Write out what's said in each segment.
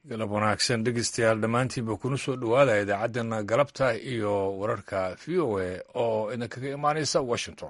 galab wanaagsan dhegeystayaal dhammaantiinba kuna soo dhowaada idaacaddana galabta iyo wararka v o a oo idinkaga imaanaysa washington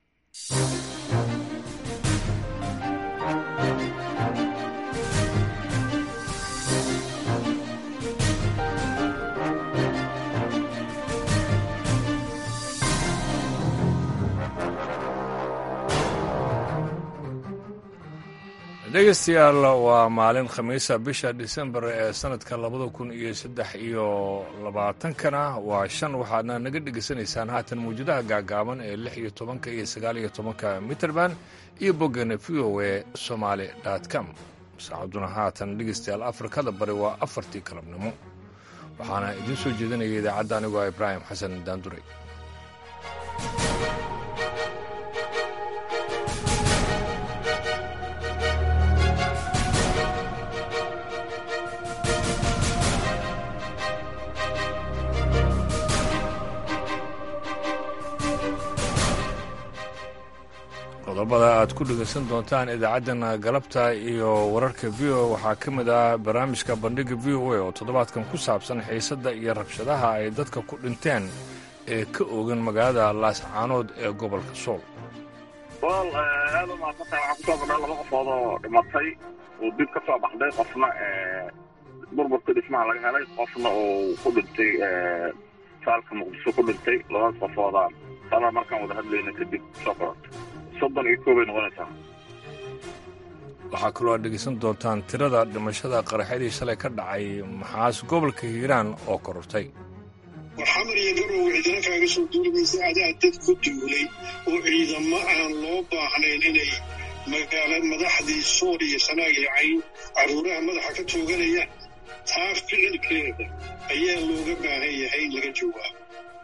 dhegeystayaal waa maalin khamiisa bisha disembar ee sanadka labada kun iyo saddex iyo labaatankana waa shan waxaadna naga dhegeysanaysaan haatan mawjadaha gaagaaban ee lix iyo tobanka iyo sagaal iyo tobanka mitrband iyo boggana v o a somaali com saacaduna haatan dhegeystayaal afrikada bari waa afartii galabnimo waxaana idiin soo jeedinaya idaacadda anigoo ibraahim xasan daanduray qodobada aad ku dhegaysan doontaan idaacaddana galabta iyo wararka v o waxaa ka mid ah barnaamijka bandhiga v o a oo toddobaadkan ku saabsan xiisadda iyo rabshadaha ay dadka ku dhinteen ee ka oogan magaalada laascaanood ee gobolka sool wal aad u maadsantahay waxaan kusoo badhaa laba qofood oo dhimatay oo dib ka soo baxday qofna burburka dhismaha laga helay qofna uu ku dhintay saalka muqdisho ku dhintay labadaas qofooda sana markaan wada hadlayna kadib soo qorantay soddon iyo koobay noqonaysaa waxaa kaloo aad dhegaysan doontaan tirada dhimashada qaraxyadii shalay ka dhacay maxaas gobolka hiiraan oo korortay warxamar iyo garow ciidana kaaga soo duulimaysa adaa dad ku duulay oo ciidamo aan loo baahnayn inay magaala madaxdii sool iyo sanaag iyo cayn carruuraha madaxa ka tooganayaan taa ficilkeeda ayaa looga baahan yahay in laga jawaabo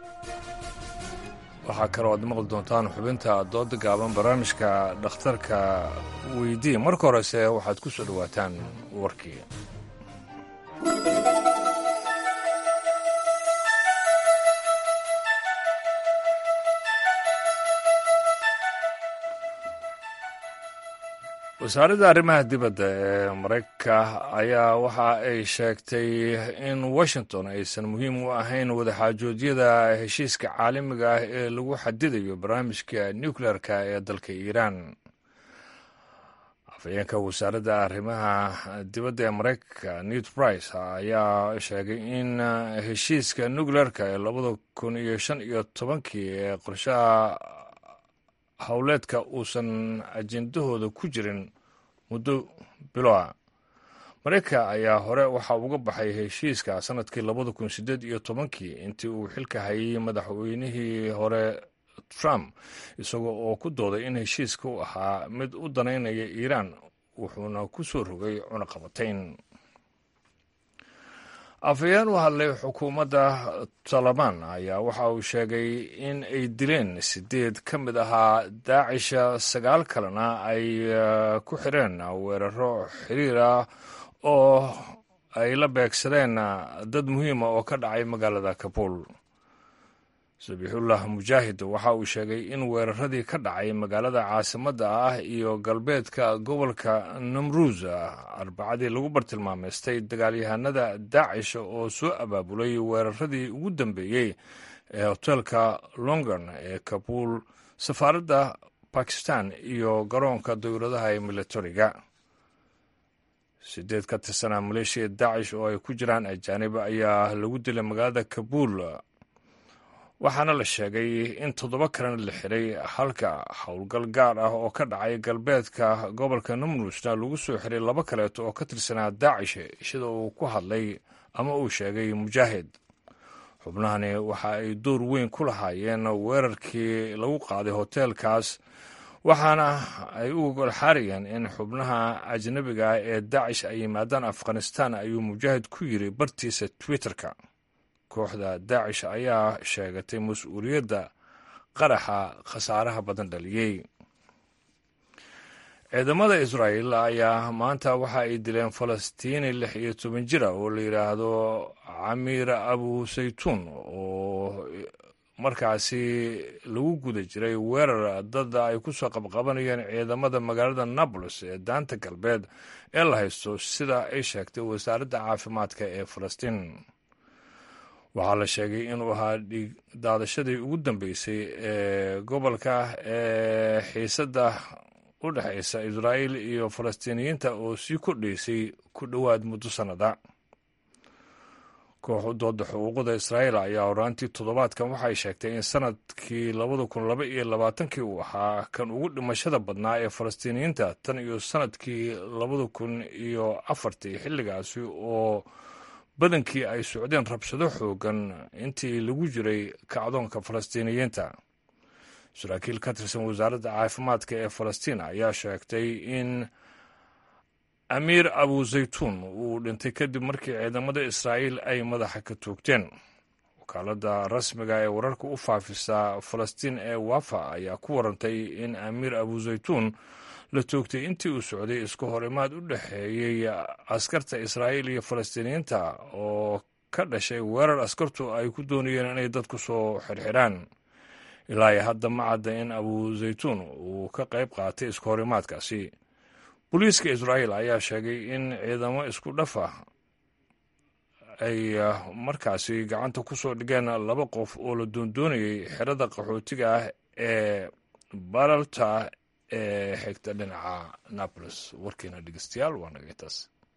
waxaa kaloo aad maqli doontaan xubinta dooda gaaban barnaamijka dhakhtarka weydii marka horese waxaad ku soo dhowaataan warkii wasaaradda arrimaha dibadda ee maraykanka ayaa waxa ay sheegtay in washington aysan muhiim u ahayn wadaxaajoodyada heshiiska caalamiga ah ee lagu xadidayo barnaamijka nucleer-ka ee dalka iiraan afhayeenka wasaaradda arrimaha dibadda ee maraykanka newt brice ayaa sheegay in heshiiska nucleer-ka ee labada kun iyo shan iyo tobankii ee qorshaha howleedka uusan ajendahooda ku jirin muddo biloa maraykanka ayaa hore waxa uga baxay heshiiska sanadkii labada kun sideed iyo tobankii intii uu xilka hayay madaxweynihii hore trump isagoo oo ku dooday in heshiiska u ahaa mid u danaynaya iiraan wuxuuna ku soo rogay cunaqabatayn afhayeen u hadlay xukuumadda talabaan ayaa waxa uu sheegay in ay dileen sideed ka mid ahaa daacisha sagaal kalena ay ku xireen weeraro xiriir ah oo ay la beegsadeen dad muhiima oo ka dhacay magaalada kabuul sabixullah mujaahid waxa uu sheegay in weeraradii ka dhacay magaalada caasimadda ah iyo galbeedka gobolka namruus arbacadii lagu bartilmaameystay dagaalyahanada daacish oo soo abaabulay weeraradii ugu dambeeyey ee hoteelka longon ee kabuul safaaradda bakistan iyo garoonka dowladaha ee militariga sideed ka tirsanaa maleeshiya daacish oo ay ku jiraan ajaanib ayaa lagu dilay magaalada kabuul waxaana la sheegay in toddoba kalena la xiray halka howlgal gaar ah oo ka dhacay galbeedka gobolka numruusna lagu soo xiray laba kaleeto oo ka tirsanaa daacish sida uu ku hadlay ama uu sheegay mujaahid xubnahani waxa ay door weyn ku lahaayeen weerarkii lagu qaaday hoteelkaas waxaana ay u golxaarayeen in xubnaha ajnabiga ah ee daacish ay yimaadaan afghanistan ayuu mujaahid ku yiri bartiisa twitterka kooxda daacish ayaa sheegatay mas-uuliyadda qaraxa khasaaraha badan dhaliyey ciidamada israa'el ayaa maanta waxa ay dileen falastiini lix iyo toban jira oo la yidhaahdo camiir abu saytuun oo markaasi lagu guda jiray weerar dada ay ku soo qabqabanayeen ciidamada magaalada nablus ee daanta galbeed ee la haysto sida ay sheegtay wasaaradda caafimaadka ee falastiin waxaa la sheegay inuu ahaa dhiig daadashadii ugu dambeysay ee gobolka ee xiisadda u dhexaysa israa'iil iyo falastiiniyiinta oo sii kordhaysay ku dhowaad muddo sannada koox u dooda xuquuqda israa'iil ayaa horaantii toddobaadkan waxay sheegtay in sanadkii labada kun laba iyo labaatankii uu ahaa kan ugu dhimashada badnaa ee falastiiniyiinta tan iyo sanadkii labada kun iyo afartii xilligaasi oo badankii ay socdeen rabshado xoogan intii lagu jiray kacdoonka falastiiniyiinta saraakiil ka tirsan wasaaradda caafimaadka ee falastiin ayaa sheegtay in amiir abu zaytuun uu dhintay kadib markii ciidamada israa'iil ay madaxa ka toogteen wakaaladda rasmiga ee wararka u faafisa falastiin ee wafa ayaa ku warantay in amiir abu zaytuun la toogtay intii uu socday isku hor imaad u dhexeeyey askarta israa'iil iyo falastiiniyiinta oo ka dhashay weerar askartu ay ku doonayeen inay dad ku soo xirxiraan ilaa iyo hadda ma cadda in abu zaytuun uu ka qayb qaatay isku hor imaadkaasi booliiska israa'iil ayaa sheegay in ciidamo isku dhafa ay markaasi gacanta ku soo dhigeen laba qof oo la doondoonayay xerada qaxootiga ah ee balalta ee xigta dhinaca napolis warkiina dhegeystayaal waa naga intaas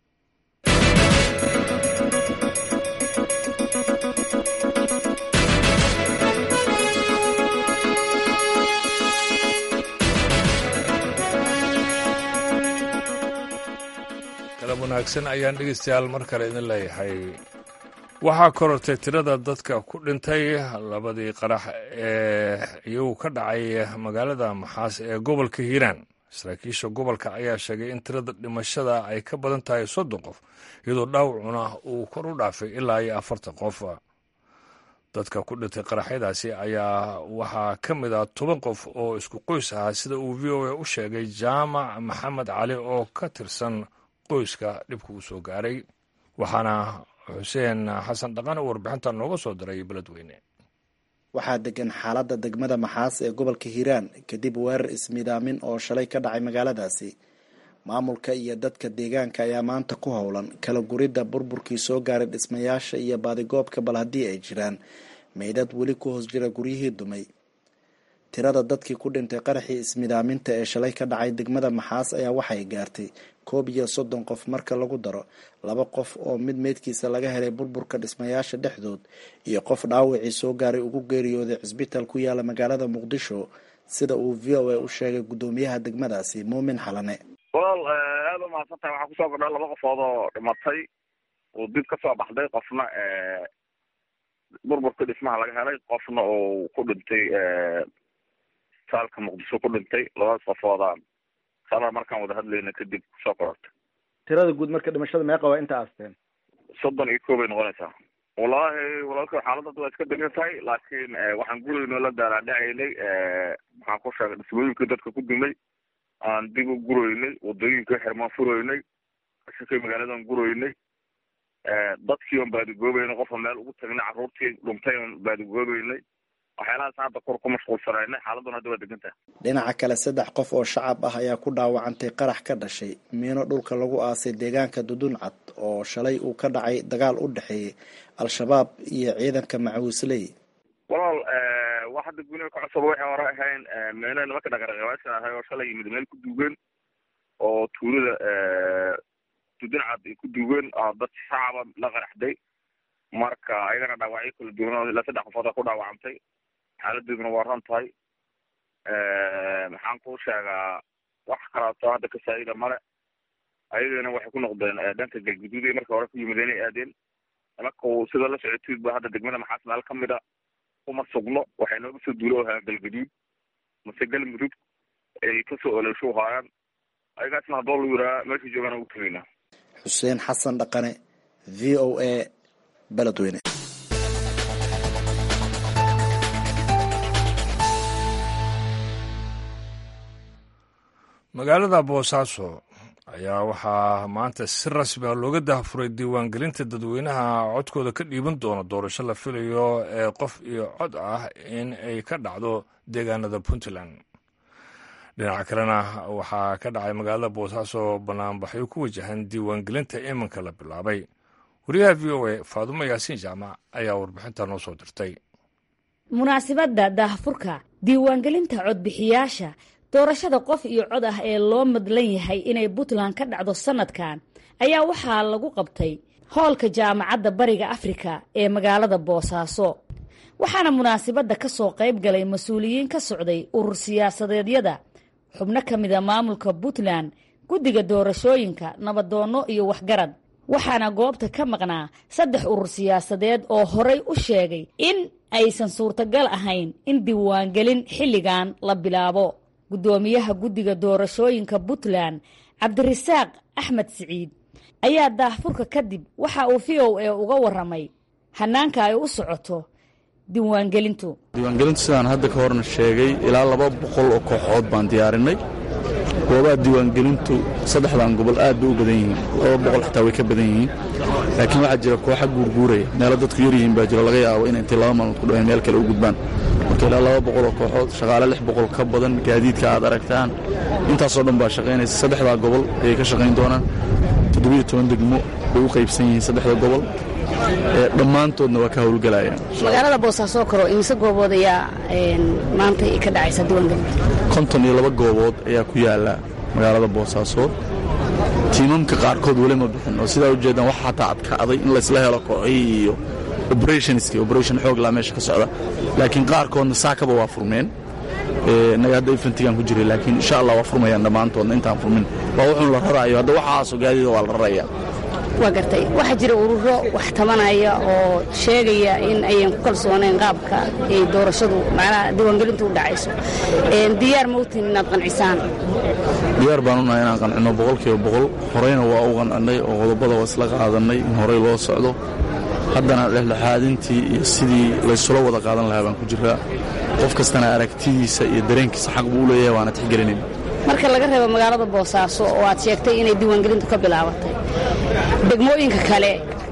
galab wanaagsan ayaan dhegeystayaal mar kale idin leeyahay waxaa korortay tirada dadka ku dhintay labadii qarax ee iyagu ka dhacay magaalada maxaas ee gobolka hiiraan saraakiisha gobolka ayaa sheegay in tirada dhimashada ay ka badan tahay soddon qof iyadoo dhaawacuna uu kor u dhaafay ilaa iyo afartan qof dadka ku dhintay qaraxyadaasi ayaa waxaa ka mid ah toban qof oo isku qoys ahaa sida uu v o a u sheegay jaamac maxamed cali oo ka tirsan qoyska dhibka uu soo gaaray waxaana xuseen xasan dhaqan oo warbixinta nooga soo diray beledweyne waxaa degan xaaladda degmada maxaas ee gobolka hiiraan kadib weerar ismidaamin oo shalay ka dhacay magaaladaasi maamulka iyo dadka deegaanka ayaa maanta ku howlan kala guridda burburkii soo gaaray dhismayaasha iyo baadigoobka bal haddii ay jiraan meydad weli ku hoos jira guryihii dumay tirada dadkii ku dhintay qaraxii ismidaaminta ee shalay ka dhacay degmada maxaas ayaa waxay gaartay koob iyo soddon qof marka lagu daro laba qof oo mid meydkiisa laga helay burburka dhismayaasha dhexdood iyo qof dhaawacii soo gaaray ugu geeriyooday cisbitaal ku yaala magaalada muqdisho sida uu v o a u sheegay guddoomiyaha degmadaasi muumin xalane walaal aada u mahadsantahay waxaa kusoo kordha laba qofood oo dhimatay oo dib ka soo baxday qofna burburka dhismaha laga helay qofna oo ku dhintay saalka muqdisho ku dhintay labadaas qofoodaan sala markaan wada hadlayna kadib kusoo korortay tirada guud marka dhimashada meeqa waa inta aasteen soddon iyo kow bay noqonaysaa wallaahi walaalka xaaladda waa iska degan tahay laakiin waxaan gurayno la daalaadhacaynay maxaan ku sheegay dhismooyinkii dadka ku dumay aan dib u guroynay wadooyinkai xirmaan furoynay shakay magaaladan guroynay dadkii on baadigoobeynay qofa meel ugu tagnay carruurtii dhuntay on baadigoobeynay waxyaalahaas hadda kor ku mashquulsanaynay xaaladuna hadda waa degan tahay dhinaca kale saddex qof oo shacab ah ayaa ku dhaawacantay qarax ka dhashay miino dhulka lagu aasay deegaanka duduncad oo shalay uu ka dhacay dagaal u dhexeeyey al-shabaab iyo ciidanka macawisley walaal wax hadda guniga ka cusub waxay hore ahayn meena nimanka dhaqaraqabaasha ahay oo shalay yimid meel ku duugeen oo tuulada duduncad ay ku duugeen dad shacaba la qaraxday marka ayagana dhaawacyo kala duwan ilaa saddex qofood a ku dhaawacantay xaaladeeduna waa ran tahay maxaan ku sheegaa wax kalaato hadda kasaa'ida male ayagana waxay ku noqdeen dhanka galguduud ay marka hore ku yimid inay aadeen marka sida la socotiid ba hadda degmada maxaas meel ka mid a kuma sugno waxay nooga soo duulo ahaan galguduud mase galmudug ay kasoo olosho haayaan ayagaasna haddoo lu yiraa meesha joogaan ugu tegaynaa xuseen xasan dhaqane v o a beledweyne magaalada boosaaso ayaa waxaa maanta si rasmi a looga dahafuray diiwaangelinta dadweynaha codkooda ka dhiiban doona doorasho la filayo ee qof iyo cod ah in ay ka dhacdo deegaanada puntland dhinaca kalena waxaa ka dhacay magaalada boosaaso banaanbaxyo ku wajahan diiwaangelinta iminka la bilaabay wariyaha v o a faadumo yaasiin jaamac ayaa warbixinta noo soo dirtay munaasibadda daahfurka diiwaangelinta codbixiyaasha doorashada qof iyo cod ah ee loo madlan yahay inay puntland ka dhacdo sannadkan ayaa waxaa lagu qabtay hoolka jaamacadda bariga afrika ee magaalada boosaaso waxaana munaasibadda ka soo qayb galay mas-uuliyiin ka socday urur siyaasadeedyada xubno ka mida maamulka puntland guddiga doorashooyinka nabadoonno iyo waxgarad waxaana goobta ka maqnaa saddex urur siyaasadeed oo horay u sheegay in aysan suurtagal ahayn in diiwaangelin xilligan la bilaabo guddoomiyaha guddiga doorashooyinka puntland cabdirasaaq axmed siciid ayaa daahfurka kadib waxa uu v o a uga warramay hannaanka ay u socoto diiwaangelintu diiwaangelintu sidaan hadda ka horna sheegay ilaa laba boqol oo kooxood baan diyaarinay goobaha diiwaangelintu saddexdan gobol aad bay u badan yihiin laba boqol xitaa way ka badan yihiin laakiin waxaa jira kooxa guurguuraya meelo dadku yaryihiin baa jiro laga yaabo in intay laba maalmood ku dhaween meel kale u gudbaan marka ilaa laba boqol oo kooxood shaqaale lix boqol ka badan gaadiidka aad aragtaan intaasoo dhan baa shaqaynaysa saddexdaa gobol ayay ka shaqayn doonaan toddobiyo toban degmo bay u qaybsan yihiin saddexda gobol dhammaantoodna waa ka howlgelayaan magaalada boosaaso karo imise goobood ayaa maanta ka dhacaysa diiwaangelinta konton iyo laba goobood ayaa ku yaala magaalada boosaasood tiimamka qaarkood weli ma bixin oo sidaa ujeedaan waxa xataa adkaaday in laysla helo kooxihii iyo operationski operation xooglaa meesha ka socda laakiin qaarkoodna saakaba waa furmeen innaga hadda infantigaan ku jiray laakiin insha allah waa furmayaan dhammaantoodna intaan furmin waa wuxuun la raraayo hadda waxaasoo gaadiida waa la raraya waa gartay waxaa jira ururo wax tabanaya oo sheegaya in ayan ku kalsoonayn qaabka ay doorashadu macnaha diiwaangelintu u dhacayso diyaar ma utiin inaad qancisaan diyaar baan u nahay inaan qancino boqolkiiba boqol horeyna waa u qancinnay oo qodobada waa isla qaadannay in horey loo socdo haddana dhexdhexaadintii iyo sidii laysula wada qaadan lahaa baan ku jiraa qof kastana aragtidiisa iyo dareenkiisa xaq buu u leeyahay waana tixgelinayn marka laga reebo magaalada boosaaso oo aad sheegtay inay diiwaangelintu ka bilaabatay degmooyinka kale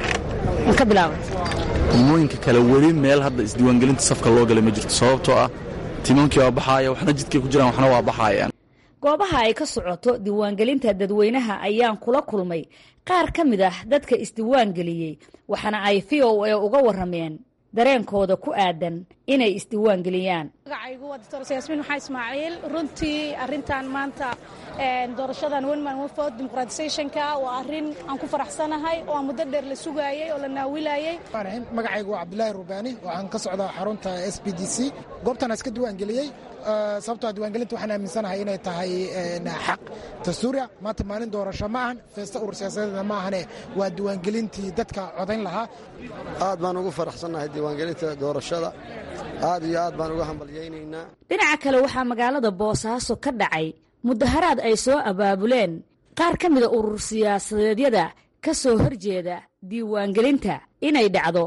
ma ka bilaabatay degmooyinka kale weli meel hadda isdiiwaangelinta safka loo galay ma jirto sababtoo ah tiimamkii waa baxaaya waxna jidkay ku jiraan waxna waa baxaayaan goobaha ay ka socoto diiwaangelinta dadweynaha ayaan kula kulmay qaar ka mid ah dadka isdiiwaangeliyey waxaana ay v o a uga warrameen dareenkooda ku aadan inay isdiiwaangeliyaan magacaygu waa doctor yaasmiin maxaa ismaaciil runtii arrintan maanta doorashadan wenman wefod dimuqraatisationka waa arrin aan ku faraxsanahay oo aan muddo dheer la sugaayey oo la naawilayey magacaygu waa cabdulaahi rubaani waxaan ka socdaa xarunta s b d c goobtaan iska diiwaangeliyey sababtoo diiwaangelinta waxaan aaminsanahay inay tahay xaq dastuuriya maanta maalin doorasho ma ahan feesta urur siyaasadeedna ma ahane waa diiwaangelintii dadka codayn lahaa aad baan ugu faraxsannahay diiwaangelinta doorashada aad iyo aad baan uga hambalyaynaynaa dhinaca kale waxaa magaalada boosaaso ka dhacay mudaharaad ay soo abaabuleen qaar ka mida urur siyaasadeedyada ka soo horjeeda diiwaangelinta inay dhacdo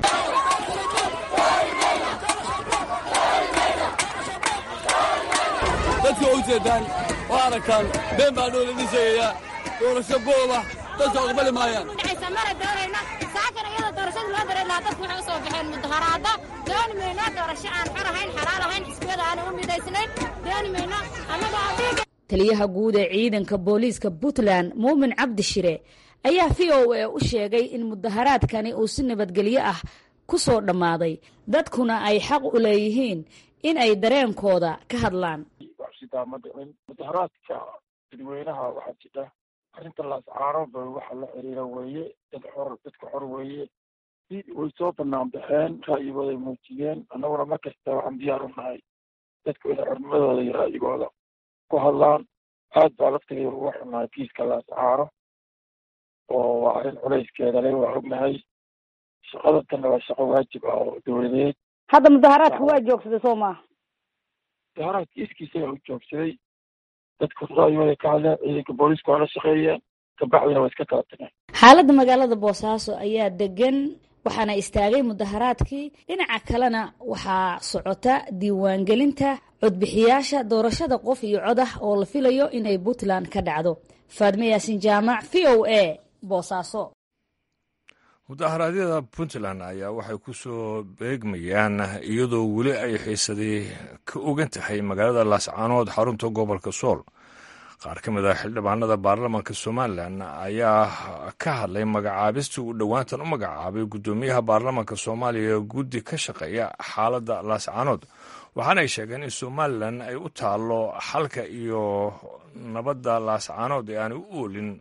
dadka u jeedaan oo aragtaan been baa dhoolani sheegayaa doorasho booba dadka aqbali maayaan mara doonayna saakan iyada doorashada loo daray lahaa dadku waxay u soo baxeen mudaharaada dooni mayno doorasho aan xor ahayn xalaal ahayn xisbiyada aanay u midaysnayn dooni mayno annaga taliyaha guud ee ciidanka booliiska puntland muumin cabdi shire ayaa v o a u sheegay in mudaharaadkani uu si nabadgelyo ah ku soo dhammaaday dadkuna ay xaq u leeyihiin in ay dareenkooda ka hadlaan mudaharaadka dadweynaha waxaa jira arrinta laascaanoba waxa la xiriira weeye dad xor dadka xor weeye way soo banaan baxeen ra'yigooday muujiyeen annaguna mar kasta waxaan diyaar u nahay dadku inay xornimadooda iyo ra'yigooda ku hadlaan aad baa laftigeeda uga xunnahay kiiska laascaano oo waa arrin culayskeeda le waa ognahay shaqadantanna waa shaqo waajib ah oo dowladeed hadda mudaharaadka waa joogsaday soo maaha mudaharaadka iskiisa u joogsaday dadku ra'yigooda ka hadleen ciidanka booliisku waa la shaqeeyeen kabacdina waa iska kala tageen xaaladda magaalada boosaaso ayaa degan waxaana istaagay mudaharaadkii dhinaca kalena waxaa socota diiwaangelinta codbixiyaasha doorashada qof iyo cod ah oo la filayo inay puntland ka dhacdo faadme yaasin jaamac v o a boosaaso mudaharaadyada puntland ayaa waxay ku soo beegmayaan iyadoo weli ay xiisadii ka ogan tahay magaalada laascaanood xarunta gobolka sool qaar ka mid a xildhibaanada baarlamaanka somalilan ayaa ka hadlay magacaabistii uu dhowaantan u magacaabay guddoomiyaha baarlamaanka soomaaliya guddi ka shaqeeya xaaladda laascaanood waxaana ay sheegeen in somalilan ay u taallo xalka iyo nabadda laascaanood ee aanay u oolin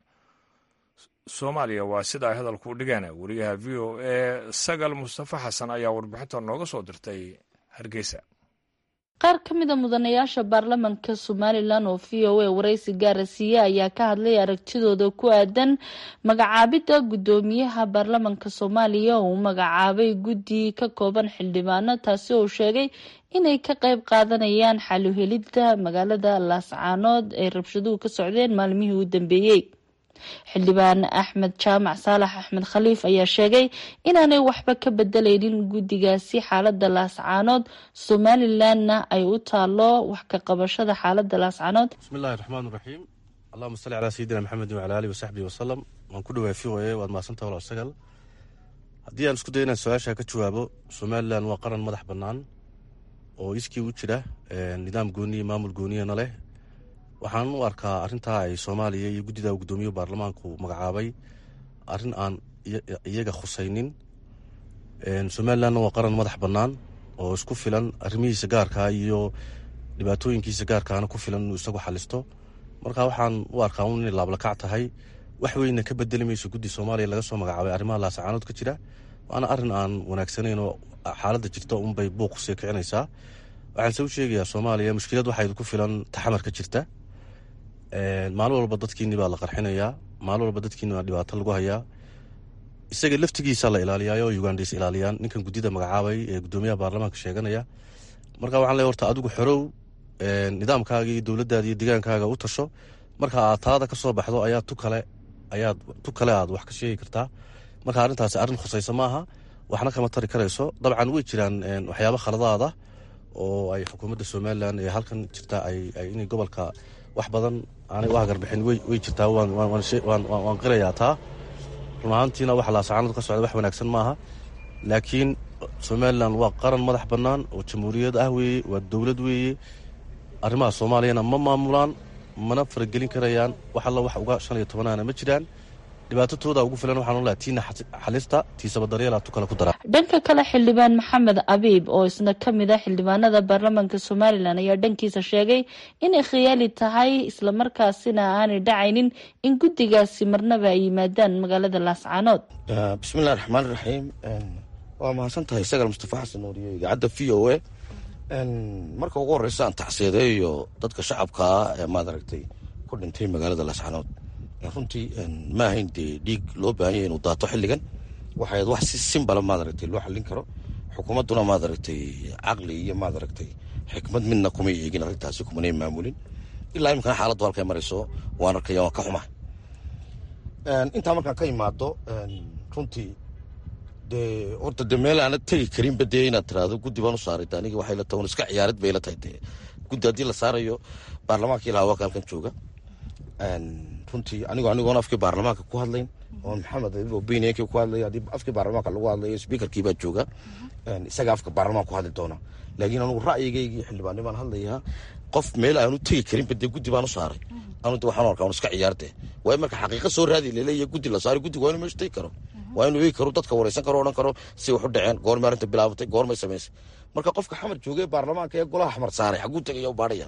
soomaaliya waa sida ay hadalku dhigeen wariyaha v o a sagal mustafa xasan ayaa warbixinta nooga soo dirtay hargeysa qaar ka mid a mudanayaasha baarlamanka somalilan oo v o a waraysi gaara siiye ayaa ka hadlay aragtidooda ku aadan magacaabidda guddoomiyaha baarlamanka soomaaliya oo uu magacaabay guddi ka kooban xildhibaano taasi oo sheegay inay ka qayb qaadanayaan xaluhelidda magaalada laascaanood ay rabshaduhu ka socdeen maalmihii u dambeeyey xildhibaan axmed jaamac saalax axmed khaliif ayaa sheegay inaanay waxba ka bedelaynin guddigaasi xaalada laascaanood somalilanna ay u taalo wax ka qabashada xaalada laascaanood bismillahi raxmaan raxiim allahuma salli calaa sayidina maxamedin wacala alihi wasaxbihi wasalam waan ku dhawaay v o a waad mahadsantaha walaal sagal haddii aan isku day inaan su-aasha ka jawaabo somalilan waa qaran madax bannaan oo iskii u jira nidaam gooniya maamul gooniyana leh waxaan u arkaa arrintaa ay soomaaliya iyo guddida guddoomiye baarlamaanku magacaabay arrin aan iyaga khusaynin somalilanna waa qaran madax bannaan oo isku filan arrimihiisa gaarkaa iyo dhibaatooyinkiisa gaarkaana ku filan inuu isagu xalisto marka waxaan u arkaa un inay laablakac tahay wax weyna ka bedeli mayso guddi soomaaliya laga soo magacaabay arrimaha laasacaanood ka jira waana arrin aan wanaagsanayn oo xaaladda jirta unbay buuq sii kicinaysaa waxaanse u sheegayaa soomaaliya mushkilad waxayd ku filan taxamar ka jirta maalin walba dadkiini baa la qarxinayaa maalin walba dadkiini baa dhibaato lagu hayaa isaga laftigiisa la ilaaliyayo oo ugandhais ilaaliyaan ninkan guddida magacaabay ee guddoomiyaha baarlamaanka sheeganaya marka waxaan leey horta adigu xorow nidaamkaaga iyo dowladdaada iyo digaankaaga u tasho marka aad taada ka soo baxdo ayaa tu kale ayaad tu kale aad wax ka sheegi kartaa marka arrintaasi arrin khusaysa maaha waxna kama tari karayso dabcan way jiraan waxyaabo khaladaada oo ay xukuumadda somalilan ee halkan jirta inay gobolka wax badan aanay u hagarbixin way jirtaa waan qirayaa taa run ahaantiina waxa laasacaanood ka socda wax wanaagsan maaha laakiin somalilan waa qaran madax bannaan oo jamhuuriyad ah weeye waa dowlad weeye arrimaha soomaaliyana ma maamulaan mana faragelin karayaan wax alla wax uga shan iyo tobanaana ma jiraan dhibaatatooda ugu filan waxaan olaha tiina xalista tiisaba daryeela tu kale ku dara dhanka kale xildhibaan maxamed abiib oo isna ka mid ah xildhibaanada baarlamaanka somalilan ayaa dhankiisa sheegay inay khiyaali tahay islamarkaasina aanay dhacaynin in guddigaasi marnaba ay yimaadaan magaalada laascaanood bismillahi raxmaan raxiim waa mahadsan tahay sagal mustafa xasan nooriyo idaacadda v o a marka ugu horeysa aan tacsiyadeeyo dadka shacabkaa ee maad aragtay ku dhintay magaalada laascaanood runtii ma ahayn dee dhiig loo baahan yahay inuu daato xilligan waxay wax si simbala maad aragtay loo xallin karo xukuumadduna maad aragtay caqli iyo maad aragtay xikmad midna kumay eegin arrintaasi kumanay maamulin ilaa iminkana xaaladdu halkay marayso waan arkaya waan ka xumaa intaa markaan ka imaado runtii dee horta de meel aanad tegi karinba dee inaad tiraahdo guddi baan u saaray de aniga waxay la tahay iska ciyaarid bay la tahay dee guddi haddii la saarayo baarlamaankii lahaa waa ka halkan jooga runtii anigoo anigoon afkii baarlamaanka ku hadlayn oon maxamed obineenkii ku hadlay haddii afkii baarlamaanka lagu hadlayo speakerkii baa jooga isaga afka baarlamaanka ku hadli doona laakiin anigu ra'yigaygii xildhibaanni baan hadlayaa qof meel aanu tegi karinba dee guddi baan u saaray anu de waxaan arkaa un iska ciyaarte waayo marka xaqiiqa soo raadi laleeya guddi la saaray guddiga waa inu meesha tegi karo waa inuu eegi karo dadka wareysan karo odhan karo si wax u dhaceen goormay arrinta bilaabatay goormay samaysay marka qofka xamar joogay baarlamaanka ee golaha xamar saaray xaguu tegaya u baadhaya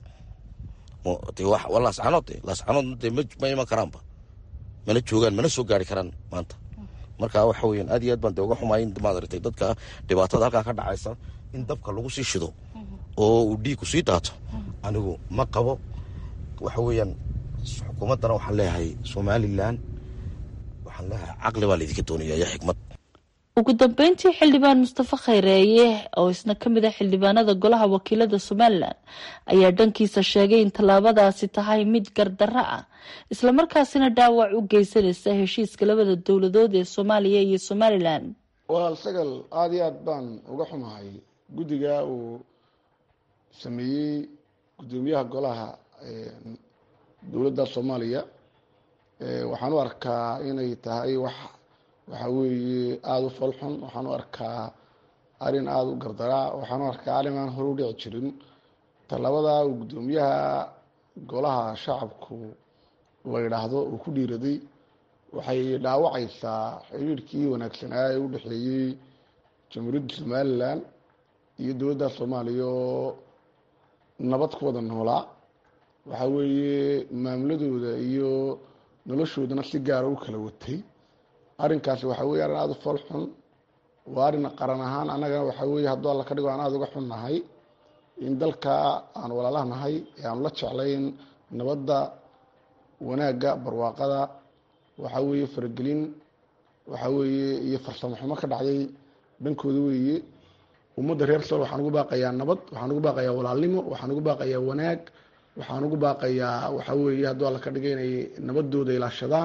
waa laascanood de laascanood de ma iman karaanba mana joogaan mana soo gaari karaan maanta marka waxa weyan aad iyo aad baan de uga xumaay in maad aragtay dadka dhibaatada halkaa ka dhacaysa in dabka lagu sii shido oo uu dhiigku sii daato anigu ma qabo waxa weeyaan xukuumaddana waxaan leeyahay somalilan waxaan leeyahay caqli baa laydinka doonaya iyo xikmad ugu dambeyntii xildhibaan mustafa khayreeye oo isna ka mid ah xildhibaanada golaha wakiilada somalilan ayaa dhankiisa sheegay in tallaabadaasi tahay mid gardarro ah islamarkaasina dhaawac u geysanaysa heshiiska labada dowladood ee soomaaliya iyo somalilan walaal sagal aada iyo aad baan uga xumahay guddiga uu sameeyey guddoomiyaha golaha dowladda soomaaliya waxaan u arkaa inay tahay wax waxa weeye aada u falxun waxaan u arkaa arrin aada u gardaraa waxaan u arkaa arrin aan hore u dhici jirin talabada uu guddoomiyaha golaha shacabku la yidhaahdo uu ku dhiiraday waxay dhaawacaysaa xiriirkii wanaagsanaa ee u dhexeeyey jamhuuriyadda somalilan iyo dowladda soomaaliya oo nabad ku wada noolaa waxa weeye maamuladooda iyo noloshoodana si gaara u kala watay arrinkaasi waxa weye arrin aada u fool xun waa arrin qaran ahaan annagana waxa weye hadduu alla ka dhigo aan aada uga xunnahay in dalka aan walaalahnahay ee aanu la jeclayn nabadda wanaagga barwaaqada waxa weeye faragelin waxa weeye iyo farsamo xumo ka dhacday dhankooda weeye ummadda reer sool waxaan ugu baaqayaa nabad waxaan ugu baaqayaa walaalnimo waxaan ugu baaqayaa wanaag waxaan ugu baaqayaa waxa weeye hadduu alla ka dhigay inay nabadooda ilaashadaan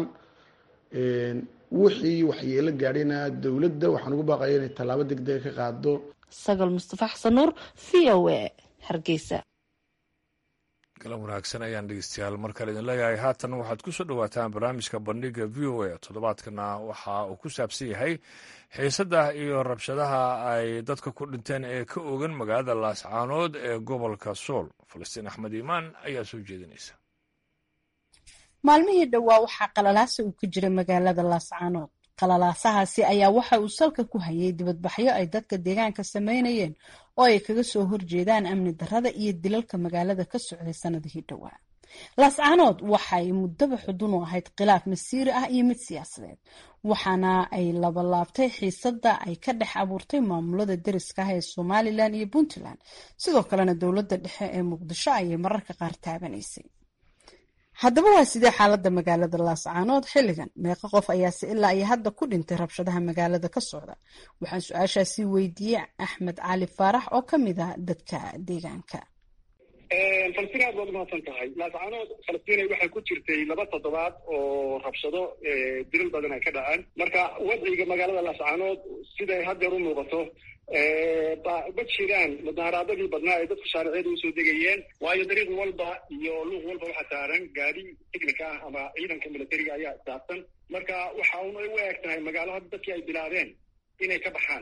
wixii waxyeelo gaadhayna dowladda waxaan ugu baaqaya inay tallaabo degdega ka qaado sagal mustafa xasan nuur v o a hargeysa galan wanaagsan ayaan dhegeystayaal mar kale idin leeyahay haatan waxaad ku soo dhowaataan barnaamijka bandhiga v o a toddobaadkana waxa uu ku saabsan yahay xiisadda iyo rabshadaha ay dadka ku dhinteen ee ka ogan magaalada laascaanood ee gobolka sool falastiin axmed iimaan ayaa soo jeedinaysa maalmihii dhowaa waxaa qalalaasa uu ka jira magaalada laascaanood qalalaasahaasi ayaa waxa uu salka ku hayay dibadbaxyo ay dadka deegaanka sameynayeen oo ay kaga soo horjeedaan amni darrada iyo dilalka magaalada ka socday sanadihii dhowaa laascaanood waxay muddaba xudun u ahayd khilaaf masiiri ah iyo mid siyaasadeed waxaana ay labalaabtay xiisadda ay ka dhex abuurtay maamulada deriska ah ee somalilan iyo puntland sidoo kalena dowladda dhexe ee muqdisho ayay mararka qaar taabanaysay haddaba waa sidee xaaladda magaalada laascaanood xilligan meeqa qof ayaase ilaa iyo hadda ku dhintay rabshadaha magaalada ka socda waxaan su-aashaasi weydiiyey axmed cali faarax oo ka mid ah dadka deegaanka falastiin aad baad umahadsan tahay laascaanood falastiinay waxay ku jirtay laba toddobaad oo rabshado dilal badan ay ka dhaceen marka wadciga magaalada laascaanood siday haddeer u muuqato ma jiraan mudaharaadadii badnaa ay dadku shaaricyada usoo degayeen waayo dariiq walba iyo luuq walba waxaa saaran gaadi technica ah ama ciidanka militariga ayaa saabsan marka waxa un ay u eg tahay magaalo hadda dadkii ay bilaabeen inay ka baxaan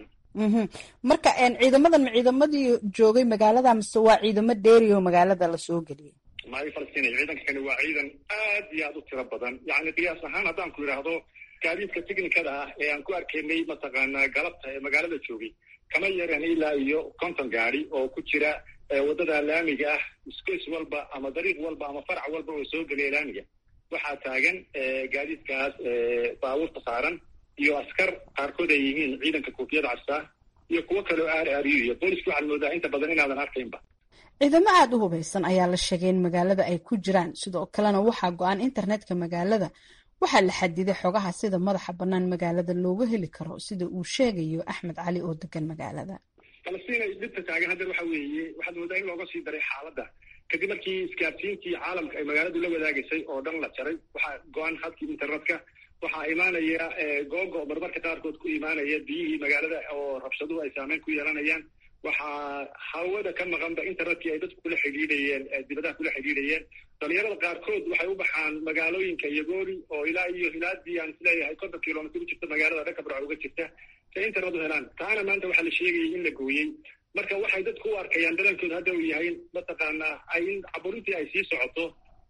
marka ciidamadan ma ciidamadii joogay magaalada mise waa ciidamo dheeri oo magaalada lasoo geliyay maayo falastiin ciidanka kani waa ciidan aad iyo aad u tiro badan yacni qiyaas ahaan haddaan ku idhaahdo gaadiidka technicada ah ee aan ku arkaynay mataqaanaa galabta ee magaalada joogay kama yaran ilaa iyo konton gaadi oo ku jira waddada laamiga ah space walba ama dariiq walba ama farac walba oo soo geliya laamiga waxaa taagan gaadiidkaas baabuurta saaran iyo askar qaarkood ay yihiin ciidanka koofiyada castaa iyo kuwo kaleo aar aariyo iyo booliska waxaad moodaa inta badan inaadan arkaynba ciidamo aada u hubaysan ayaa la sheegay in magaalada ay ku jiraan sidoo kalena waxaa go-an internetka magaalada waxaa la xadiday xogaha sida madaxa bannaan magaalada looga heli karo sida uu sheegayo axmed cali oo degan magaalada falastiin ay dhibta taagan haddeer waxa weeye waxaad moodaa in looga sii daray xaaladda kadib markii isgaarsiintii caalamka ay magaaladu la wadaagaysay oo dhan la jaray waxaa go-an hadkii internetka waxaa imaanaya googo marmarka qaarkood ku imaanaya biyihii magaalada oo rabshaduhu ay saameyn ku yeelanayaan waxaa hawada ka maqanba internetkii ay dadku kula xidhiidhayeen dibadaha kula xidhiidhayeen dhalinyarada qaarkood waxay u baxaan magaalooyinka yagoori oo ilaa iyo hilaadii aan isleeyahay konton kilomitr u jirta magaalada dhanka barca uga jirta si internet u helaan taana maanta waxaa la sheegayay in la gooyey marka waxay dadku u arkayaan dadankooda hadda uu yahay mataqaanaa ay in caburintii ay sii socoto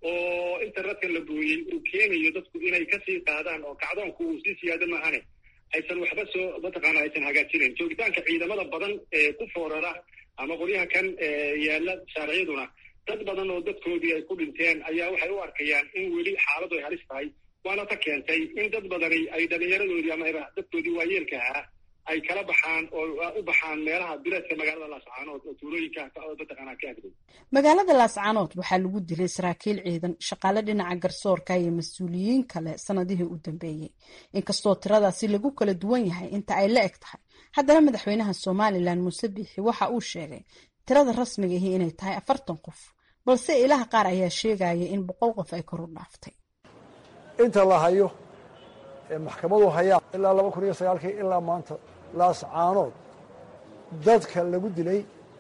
oo internetka la gooyey uu keenayo dadku inay kasii qaadaan oo kacdoonku uu sii siyaado maahane aysan waxba soo mataqaana aysan hagaajinayn joogitaanka ciidamada badan ee ku foorara ama qoryaha kan yaala shaariciyaduna dad badan oo dadkoodii ay ku dhinteen ayaa waxay u arkayaan in weli xaaladu ay halis tahay waana ta keentay in dad badani ay dhalinyaradoodii ama dadkoodii waayeelka ahaa ay kala baxaan oo u baxaan meelaha bileedka magaalada laascaanood oo tuulooyinka mataqaanaa ka agday magaalada laascaanood waxaa lagu dilay saraakiil ciidan shaqaale dhinaca garsoorka iyo mas-uuliyiin kale sanadihii u dambeeyey inkastoo tiradaasi lagu kala duwan yahay inta ay la eg tahay haddana madaxweynaha somalilan muuse biixi waxa uu sheegay tirada rasmiga ahi inay tahay afartan qof balse ilaha qaar ayaa sheegaya in boqol qof ay kor u dhaaftay inta la hayo ee maxkamadu hayaan ilaa laba kun iyo sagaalkii ilaa maanta laascaanood dadka lagu dilay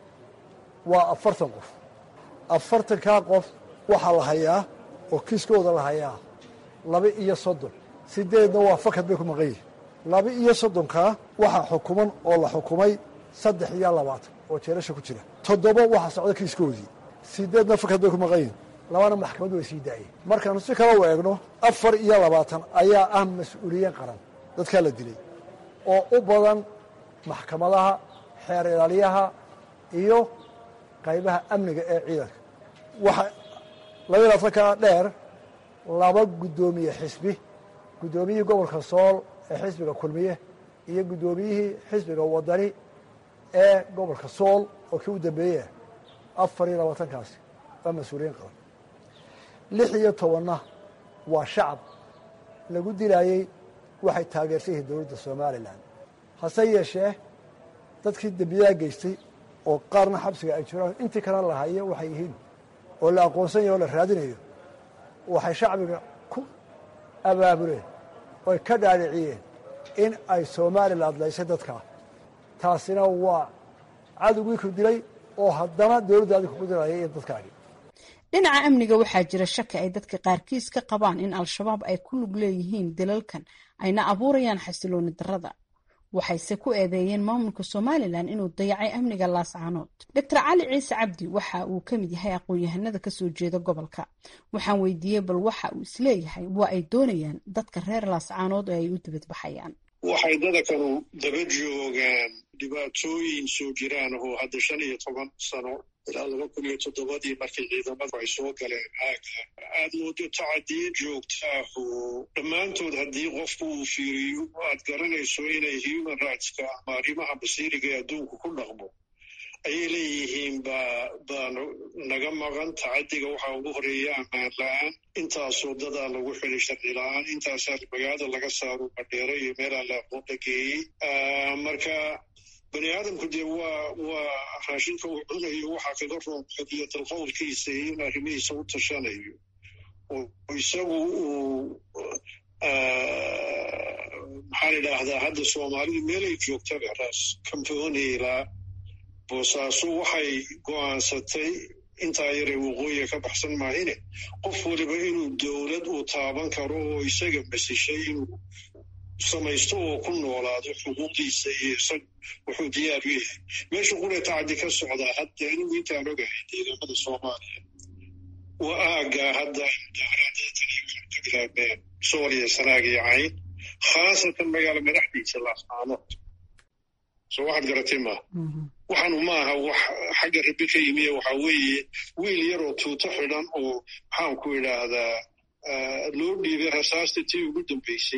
waa afartan qof afartankaa qof waxaa la hayaa oo kiiskooda la hayaa laba iyo soddon sideedna waa fakad bay ku maqan yihin laba iyo soddonkaa waxaa xukuman oo la xukumay saddex iyo labaatan oo jeerasha ku jira toddoba waxaa socda kiiskoodii sideedna fakad bay ku maqan yihin labana maxkamaddu way sii daayeen markaanu si kale u eegno afar iyo labaatan ayaa ah mas-uuliyiin qaran dadkaa la dilay oo u badan maxkamadaha xeer ilaaliyaha iyo qaybaha amniga ee ciidanka waxa laba iyo labaatankaa dheer laba guddoomiye xisbi guddoomiyihii gobolka sool ee xisbiga kulmiye iyo guddoomiyihii xisbiga wadani ee gobolka sool oo kii u dambeeyey afar iyo labaatankaasi waa mas-uuliyiin qaran lix iyo tobanna waa shacab lagu dilaayey waxay taageersan yihiin dowladda somalilan hase yeeshee dadkii dembiyaha geystay oo qaarna xabsiga ay jiraan intii kalena la hayo waxay yihiin oo la aqoonsan yaho o la raadinayo waxay shacbiga ku abaabuleen oy ka dhaadhiciyeen in ay somalilan adlaysay dadkaa taasina waa cadowgii ku dilay oo haddana dowladdaadi kugu dilaya iyo dadkaagi dhinaca amniga waxaa jira shaki ay dadka qaarkiis ka qabaan in al-shabaab ay ku lug leeyihiin dilalkan ayna abuurayaan xasilooni darrada waxayse ku eedeeyeen maamulka somalilan inuu dayacay amniga laascaanood doctor cali ciise cabdi waxa uu ka mid yahay aqoon-yahanada kasoo jeeda gobolka waxaan weydiiyey bal waxa uu isleeyahay waa ay doonayaan dadka reer laascaanood oo ay u dibadbaxayaan waxay dadakanu daba joogaan dhibaatooyin soo jiraan oo hadda shan iyo toban sano ilaa laba kun iyo toddobadii markii ciidamadu ay soo galeen aaga aad moodo tacadiye joogtaahu dhammaantood haddii qofku uu fiiriyo aad garanayso inay human rightska ama arrimaha basiiriga ee adduunku ku dhaqmo ayay leeyihiin baa baa naga maqan tacadiga waxaa ugu horeeya ammaan la-aan intaasoo dadaa lagu xilay sharci la-aan intaasaa magaalada laga saaro madheere iyo meelaa la aqoon la geeyey marka bani aadamku dee waa waa raashinka uu cunayo waxaa kaga roon xodiyo dalqowlkiisa iyo in arrimihiisa u tashanayo oo isagu uu maxaan idhaahdaa hadda soomaalidu meelay joogtaba raas kamboonilaa boosaaso waxay go'aansatay intaa yaree waqooyiga ka baxsan maahine qof waliba inuu dowlad uu taaban karo oo isaga masishay inuu samaysto oo ku noolaado xuquuqdiisa iyo isag wuxuu diyaar u yahay meesha qura tacadi ka socdaa hadda anigu intaan ogahay deegaamada soomaaliya waa aaggaa hadda mudaaharaadada taniyo ka bilaabeen sooliya sanaag iyo cayn khaasatan magaala madaxdiisa laascaanood soo waxaad garatay maaha waxaanu maaha wax xagga rabi ka yimiye waxaa weeye wiil yaroo tuuto xidhan oo maxaan ku idhaahdaa loo dhiibay rasaasta tii ugu dambaysay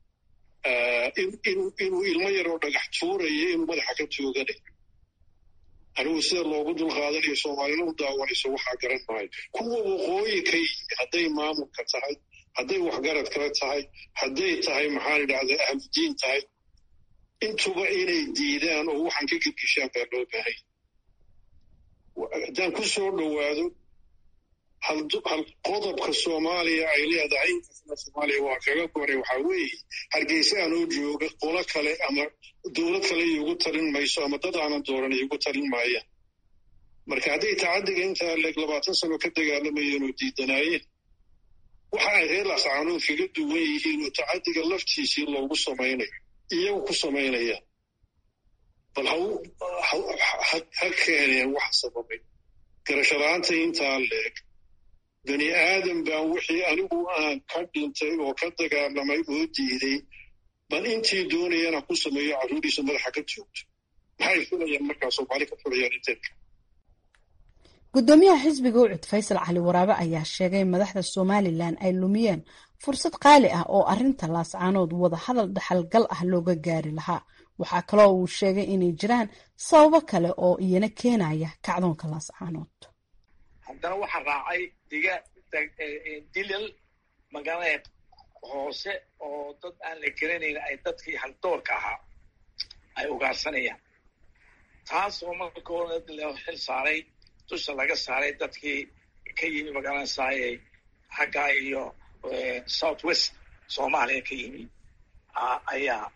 inuu ilmo yaroo dhagax tuuraya inuu madaxa ka tooganayo anigu sida loogu dulqaadanayo soomaalina u daawanayso waxaa garan maayo kuwa waqooyi ka yimi hadday maamulka tahay hadday waxgarad kale tahay hadday tahay maxaan idhahdaa ahludiin tahay intuba inay diidaan oo waxaan ka gedgeshaan baa loo baahay haddaan ku soo dhowaado hal qodobka soomaaliya ay leedahay inkastana soomaaliya waa kaga goray waxaa weeye hargeysa aanoo jooga qolo kale ama dowlad kale iigu talin mayso ama dad aanan dooran iigu talin maayaan marka hadday tacadiga intaa leeg labaatan sano ka dagaalamayeen oo diidanaayeen waxa ay reer laascaanood kaga duwan yihiin oo tacadiga laftiisii loogu samaynayo iyagu ku samaynayaan bal ha keeneen wax sababay garashalaanta intaa leeg bani aadam baan wixii anigu aan ka dhintay oo ka dagaalamay oo diiday bal intii doonayana ku sameeyo carruuriisa madaxa ka joogto maxay filayaan markaa soomaali ka filayaan inteedka guddoomiyaha xisbiga ucud faysal cali waraabe ayaa sheegay madaxda somalilan ay lumiyeen fursad qaali ah oo arinta laascaanood wada hadal dhaxalgal ah looga gaari lahaa waxaa kaloo uu sheegay inay jiraan sababo kale oo iyana keenaya kacdoonka laascaanood haddana waxaa raacay diga dilal magaalada hoose oo dad aan la garanayn ay dadkii haldoorka ahaa ay ugaarsanayaan taas oo marka hore loo xil saaray dusha laga saaray dadkii ka yimi magaalada saayey xaggaa iyo south west soomaaliya ka yimi ayaa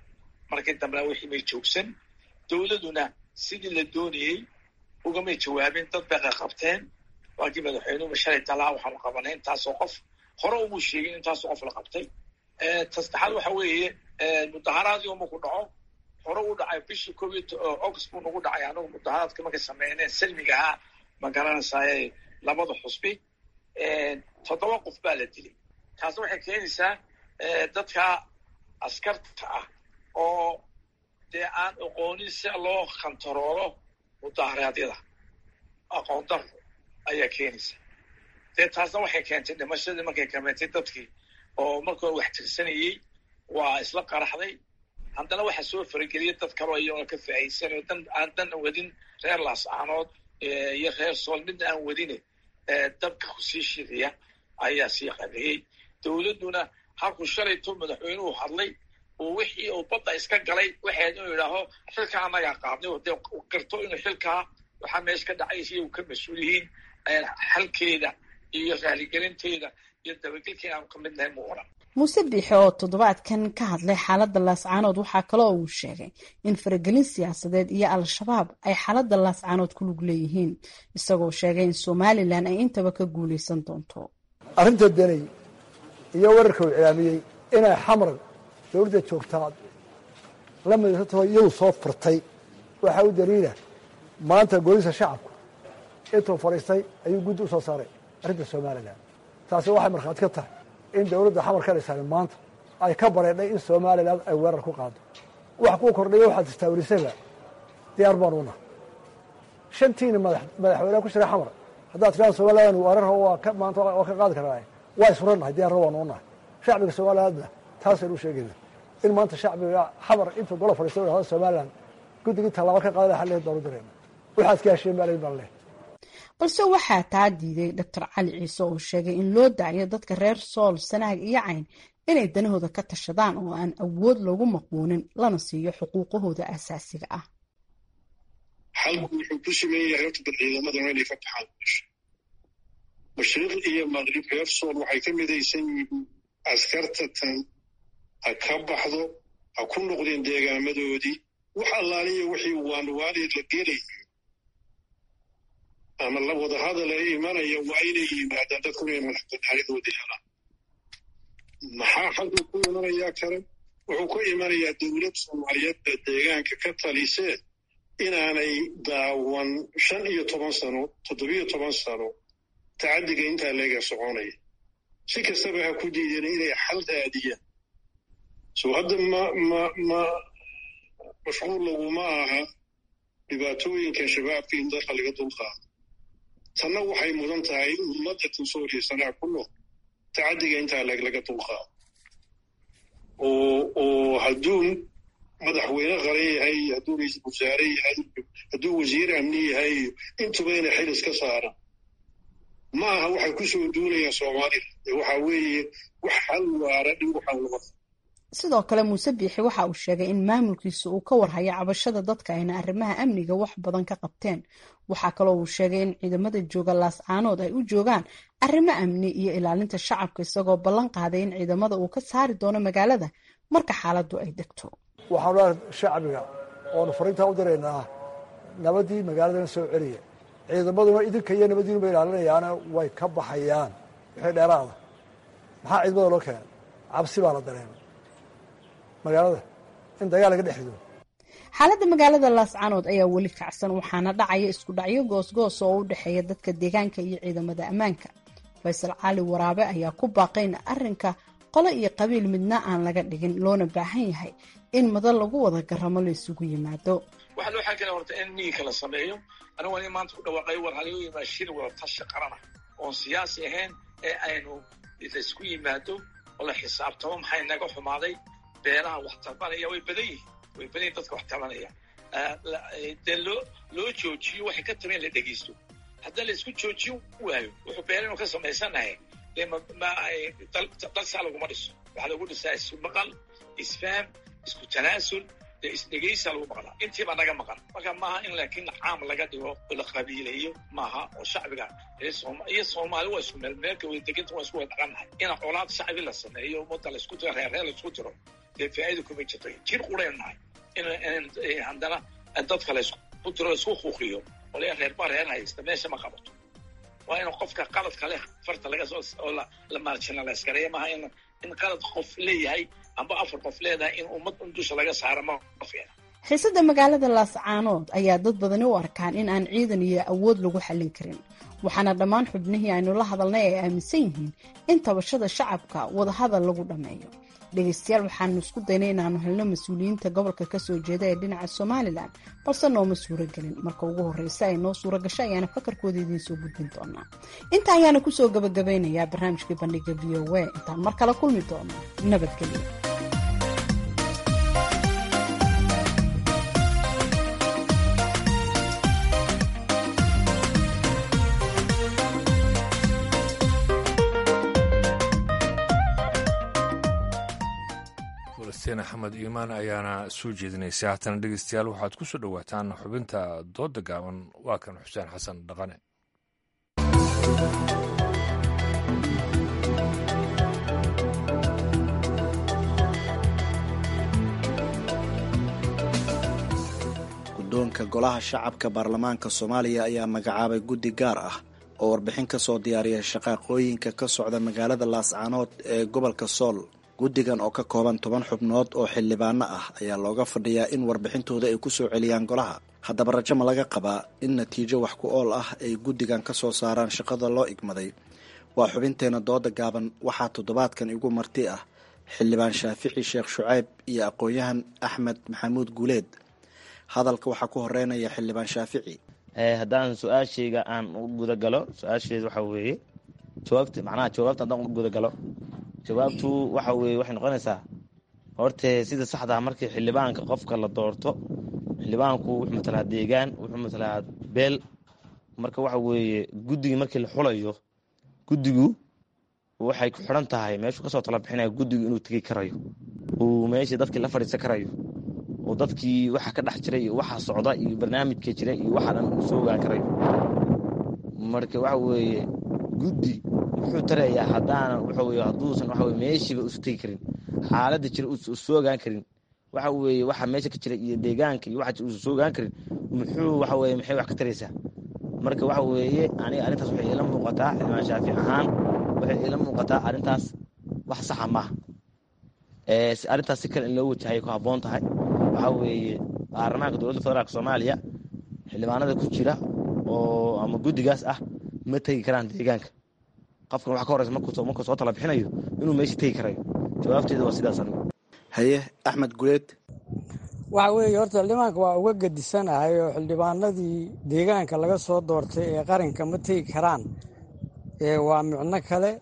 markii dambena wixii may joogsan dowladuna sidii la doonayey ugamay jawaabin dad bay qaqabteen waakii madaxweynuhu shalay talaa waxaanu qabanay intaasoo qof hore umu sheegin intaasoo qof la qabtay tasaddexaad waxa weeye mudaharaadii uma ku dhaco hore u dhacay bishii koob iyo august buu nagu dhacay anagu mudaharaadka markay sameyneen salmiga ahaa ma garanaysaay labada xusbi toddoba qof baa la dilay taasna waxay keenaysaa dadka askarta ah oo dee aan aqoonin si loo kantaroolo mudaharaadyada aqoon daro ayaa keenaysa dee taasna waxay keentay dhimashadii markay kameentay dadkii oo markoo wax tirsanayey waa isla qaraxday haddana waxaa soo farageliyay dad kaloo iyagoo ka faa'iidsanayo dan aan dan wadin reer laascaanood iyo reer sool midna aan wadine dabka kusii shidaya ayaa sii qabeeyey dowladduna halkuu shalayto madaxweynuhu hadlay oo wixii uu badda iska galay waxayd inuu yidhaaho xilkaa annagaa qaadnay oo dee garto inuu xilkaa waxaa meesha ka dhacaysa iyagu ka mas-uul yihiin xalkeeda iyo raaligelinteeda iyo dabagelkeeda aanu ka mid nahay mu odhan muuse biixe oo toddobaadkan ka hadlay xaaladda laascaanood waxaa kaloo uu sheegay in faragelin siyaasadeed iyo al-shabaab ay xaaladda laascaanood ku lug leeyihiin isagoo sheegay in somalilan ay intaba ka guulaysan doonto arrinta danay iyo wararka uu cilaamiyey inay xamran dowladda joogtaa la midaysantaho iyadu soo furtay waxaa u daliila maanta golisa shacabku intuu fadhiistay ayuu guddi u soo saaray arrinta somalilan taasi waxay markhaati ka tahay in dowladda xamar ka dhisan maanta ay ka bareedhay in somalilan ay weerar ku qaado wax kuu kordhaya waxaad istaawilisaba diyaar baan una shantiina madaxweyneha ku jira xamar haddaad tiraa somalilan weerar maanta waa ka qaadi karaa waa isfurannahay diyaarna waan unahay shacbiga somalilandna taasaynu u sheegayna in maanta shacbiga xamar intuu gola fadhiista hada somalilan guddigii tallaabo ka qaada xalli baanu dareena waxaad ka hesheen baa baan leh balse waxaa taa diiday doctor cali ciise oo sheegay in loo daayo dadka reer sool sanaag iyo cayn inay danahooda ka tashadaan oo aan awood loogu maqbuunin lana siiyo xuquuqahooda asaasiga ah xalku wuxuu ku siman yahay horta bal ciidamadana inay ka baxaan meesha mashriq iyo maqrib reer sool waxay ka midaysan yihiin askarta tan ha ka baxdo ha ku noqdeen deegaamadoodii wax allaaliya wixii waanwaaleed la gelayo ama la wada hadal ee imanaya waa inay yimaadaan dadkuna inay madaxbanaaridooda helaan maxaa xalku ku imanayaa kale wuxuu ku imanayaa dowlad soomaaliyeedda deegaanka ka talisee inaanay daawan shan iyo toban sano toddobiyo toban sano tacaddiga intaa leega soconaya si kastaba ha ku diideen inay xal raadiyaan soo hadda ma ma ma mashquul laguma aha dhibaatooyinka shabaabka in dalka laga dulqaado tanna waxay mudan tahay ummadda tansooriya sanaa ku nool tacaddiga intaa laga dulqaado oo oo hadduu madaxweyne qaran yahay hadduu ra-iisul wasaare yahay hadduu wasiir amni yahay intuba inay xil iska saaraan ma aha waxay ku soo duulayaan soomaalida waxaa weeye wax hal waara dhin waxaa loo sidoo kale muuse biixi waxa uu sheegay in maamulkiisa uu ka warhayo cabashada dadka ayna arrimaha amniga wax badan ka qabteen waxaa kaloo uu sheegay in ciidamada jooga laascaanood ay u joogaan arrimo amni iyo ilaalinta shacabka isagoo ballan qaaday in ciidamada uu ka saari doono magaalada marka xaaladdu ay degto waxaanu leehay shacbiga oonu fariintaa u diraynaa nabadii magaaladana soo celiya ciidamaduna idinka iyo nabadiinuba ilaalinayaana way ka baxayaan wixii dheeraada maxaa ciidamada loo keenay cabsi baa la dareemay magaalada in dagaal laga dhex rido xaaladda magaalada laascaanood ayaa weli kacsan waxaana dhacaya isku dhacyo goosgoos oo u dhexeeya dadka deegaanka iyo ciidamada ammaanka faysal cali waraabe ayaa ku baaqay in arrinka qolo iyo qabiil midna aan laga dhigin loona baahan yahay in madan lagu wada garamo la isugu yimaado waxaa loo xaakana horta in miyiga la sameeyo anigu ani maanta ku dhawaaqay war halagu yimaado shir wada tashi qarana oon siyaasi ahayn ee aynu laisku yimaado oo la xisaabtamo maxay naga xumaaday beelaha wax tabanaya way badan yihiin way badan yihin dadka wax tabanaya dee loo loo joojiyo waxay ka taben la dhegeysto haddii la isku joojin waayo wuxuu beelanu ka samaysanahay dee dalsaa laguma dhiso waxaa lagu dhisaa ismaqal isfaham isku tanaasul dee isdhegeysa lagu maqlaa intiibaa naga maqan marka maaha in laakiin caam laga dhigo oo la qabiileeyo maaha oo shacbiga iyo soomaali waa isku meel meelka way deganta waa isku wada dhaqannahay in colaad shacbi la sameeyo ummadda la isku diro reer reer la isku diro dee faa'iida kuma jirto jir quraynu nahay in haddana dadka laysku tiro laysku kuuqiyo olaya reerba reer haysta meesha ma qabato waa in qofka qaladka leh farta laga soo oo la marginalize gareeya maaha in in qalad qof leeyahay amba afar qof leedahay in ummad un dusha laga saaro ma fiicna xiisada magaalada laascaanood ayaa dad badani u arkaan in aan ciidan iyo awood lagu xallin karin waxaana dhammaan xubnihii aynu la hadalnay ay aaminsan yihiin in tabashada shacabka wadahadal lagu dhammeeyo dhegaystayaal waxaanu isku daynay inaanu helno mas-uuliyiinta gobolka kasoo jeeda ee dhinaca somalilan balse nooma suuro gelin marka ugu horreysa ay noo suuro gasho ayaana fakarkooda idiin soo gudbin doonaa inta ayaana kusoo gabagabeynayaa barnaamijkii bandhiga v o a intaan mar kale kulmi doono nabadgelyo falastiin axmed iimaan ayaana soo jeedinaysay haatana dhegeystayaal waxaad ku soo dhowaataan xubinta dooda gaaban waa kan xuseen xasan dhaqane guddoonka golaha shacabka baarlamaanka soomaaliya ayaa magacaabay guddi gaar ah oo warbixin ka soo diyaariya shaqaaqooyinka ka socda magaalada laascaanood ee gobolka sool guddigan oo ka kooban toban xubnood oo xildhibaano ah ayaa looga fadhiyaa in warbixintooda ay ku soo celiyaan golaha haddaba rajo ma laga qabaa in natiijo wax ku ool ah ay guddigan ka soo saaraan shaqada loo igmaday waa xubinteena dooda gaaban waxaa toddobaadkan igu marti ah xildhibaan shaafici sheekh shucayb iyo aqoon-yahan axmed maxamuud guuleed hadalka waxaa ku horeynaya xildhibaan shaafici haddaan su-aashayga aan u gudagalo su-aasheed waxaa weeye jawaabta macnaha jawaabta haddaan u gudagalo jawaabtu waxa weeye waxay noqonaysaa horte sida saxdaa markii xildhibaanka qofka la doorto xildhibaanku wuxuu matalaa deegaan wuxuu matalaa beel marka waxa weeye guddigii markii la xulayo guddigu waxay ku xidhan tahay meeshuu kasoo tala bixinaya guddigu inuu tegi karayo uu meeshii dadkii la fadhiisan karayo oo dadkii waxa ka dhex jiray iyo waxa socda iyo barnaamijka jira iyo waxa dhan uu soo ogaan karayo marka waxa weeye guddi muxuu tarayaa haddaanan waxa weye hadduusan waxa weye meeshiiba usu tegi karin xaaladda jira uusan soo ogaan karin waxa weeye waxa meesha ka jira iyo deegaanka iyo waxa uusan soo ogaan karin muxuu waxa weye maxay wax ka taraysaa marka waxa weeye aniga arrintaas waxay ila muuqataa xildhibaan shaafic ahaan waxay ila muuqataa arrintaas wax saxa maaha arrintaas si kale in loo wajahay ku habboon tahay waxaa weeye baarlamaanka dowladda federaalk soomaaliya xildhibaanada ku jira oo ama guddigaas ah ma tegi karaan deegaanka qofkan waxa ka horeysa markuu soo tala bixinayo inuu meesha tegi karayo jawaabteeda waa sidaas anigu haye axmed guleed waxa weeye horta xildhibaanka waa uga gedisanahay oo xildhibaanadii deegaanka laga soo doortay ee qaranka ma tegi karaan waa micno kale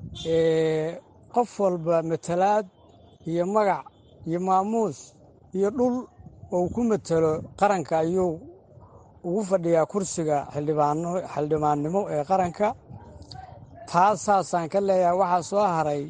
qof walba matalaad iyo magac iyo maamuus iyo dhul oo ku matelo qaranka ayuu ugu fadhiyaa kursiga xildhibaannimo ee qaranka taas saasaan ka leeyahay waxaa soo haray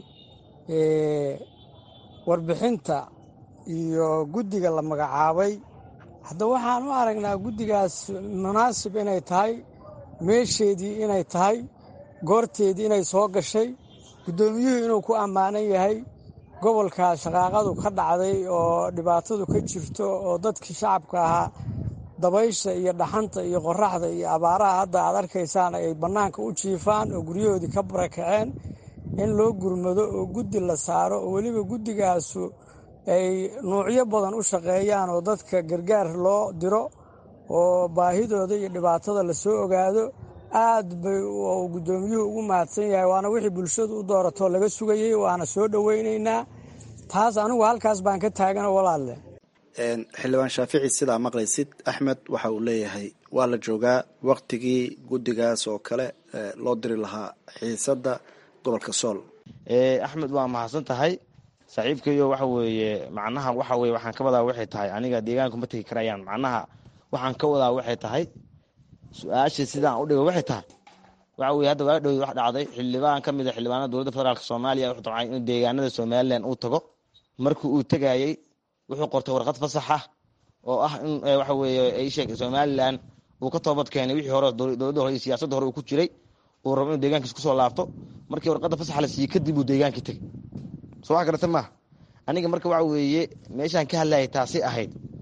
warbixinta iyo guddiga la magacaabay hadda waxaan u aragnaa guddigaas munaasib inay tahay meesheedii inay tahay goorteedii inay soo gashay guddoomiyuhu inuu ku ammaanan yahay gobolka shaqaaqadu ka dhacday oo dhibaatadu ka jirto oo dadkii shacabka ahaa dabaysha iyo dhaxanta iyo qoraxda iyo abaaraha hadda aad arkaysaan ay bannaanka u jiifaan oo guryahoodii ka barakaceen in loo gurmado oo guddi la saaro oo weliba guddigaasu ay nuucyo badan u shaqeeyaan oo dadka gargaar loo diro oo baahidooda iyo dhibaatada lasoo ogaado aad bay guddoomiyuhu ugu mahadsan yahay waana wixii bulshadu u dooratoo laga sugayey waana soo dhoweynaynaa taas anigu halkaas baan ka taagano walaalle xildhibaan shaafici sidaa maqlaysid axmed waxa uu leeyahay waa la joogaa waktigii guddigaas oo kale loo diri lahaa xiisadda gobolka sool axmed waa mahadsan tahay saaxiibkayo waxa weeye macnaha waxa weye waxaan ka wadaa waxay tahay aniga deegaanku ma tegi karayaan macnaha waxaan ka wadaa waxay tahay su-aasha sidaan u dhigo waxay tahay waxa weye hadda waa dhow wax dhacday xildhibaan ka mid a xildhibaanada dowladda federaalk soomaaliya wuxuu damcay inuu deegaanada somalilan uu tago markii uu tegayey wuxuu qortay warqad fasax ah oo ah in waxa weeye ay sheeg somalilan uu ka toobad keenay wixii hore dowladda hore iyo siyaasadda hore uu ku jiray uu rabo inuu deegaankiis kusoo laabto markii warqadda fasaxa la siiyey kadib uu deegaankii tegay soo wax garata maaha aniga marka waxa weeye meeshaan ka hadlayay taasi ahayd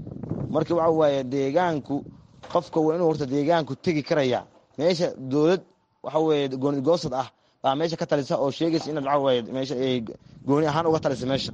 marka waxa waaye deegaanku qofka waa inuu horta deegaanku tegi karaya meesha dowlad waxa weeye gooni goosad ah baa meesha ka talisa oo sheegaysa inaad waxa waaye meesha ay gooni ahaan uga talisa meesha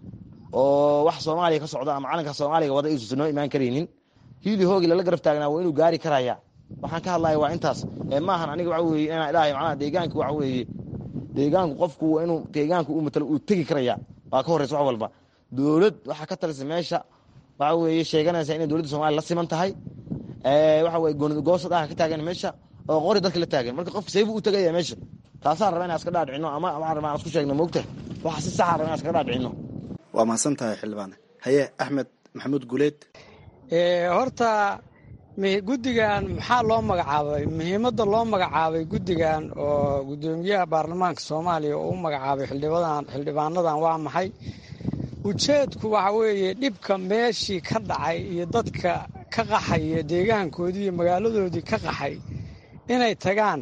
oo wax soomaaliya ka socda ama calanka soomaaliga wada iisusan noo imaan karaynin hiili hoogi lala garab taagnaa waa inuu gaari karaya waxaan ka hadlaya waa intaas ee maahan aniga waxa weeye inaan ilaahay macnaha deegaanka waxa weeye deegaanku qofku waa inuu deegaanku uu matalo uu tegi karaya waa ka horreysa wax walba dowlad waxaa ka talisa meesha waxa weeye sheeganaysa inay dowladda soomaliya la siman tahay waxa weye gooni goosad ah ka taagan meesha oo qori dadka la taagan marka qofka saybu u tegaya meesha taasaan rabaa inaan iska dhaadhicino ama waxaan rabaa aan isku sheegno moogta waxa si saxa rabaa inaan iska dhaadhicino waa mahadsan tahay xildhibaane haye axmed maxamuud guleed horta guddigan maxaa loo magacaabay muhiimadda loo magacaabay guddigan oo guddoomiyaha baarlamaanka soomaaliya oo u magacaabay xildhibadan xildhibaanadan waa maxay ujeedku waxa weeye dhibka meeshii ka dhacay iyo dadka ka qaxaya deegaankoodii iyo magaaladoodii ka qaxay inay tagaan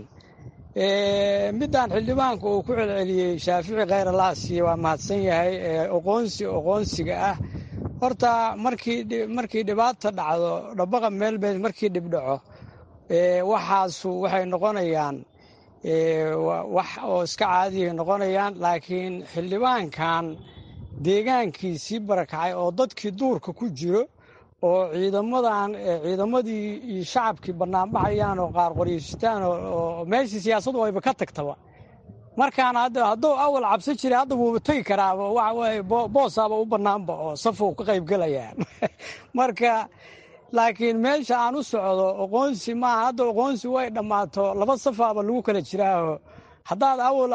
midaan xildhibaanka uu ku celceliyey shaafici khayr alaasiya waa mahadsan yahay oqoonsi oqoonsiga ah horta markii markii dhibaata dhacdo dhabaqa meelbeed markii dhib dhaco waxaasu waxay noqonayaan wax oo iska caadiyay noqonayaan laakiin xildhibaankan deegaankiisii barakacay oo dadkii duurka ku jiro oo ciidamadan ciidamadii iyo shacabkii banaanbaxayaan oo qaar qoryeystaan oo meeshii siyaasadu ayba ka tagtaba markaan hadduu awal cabsan jiray hadda wuuba tegi karaaba waxa weye boosaaba u bannaanba oo safuu ka qaybgelayaa marka laakiin meesha aan u socdo oqoonsi maaha hadda oqoonsi way dhammaato laba safaaba lagu kala jiraaho haddaad awal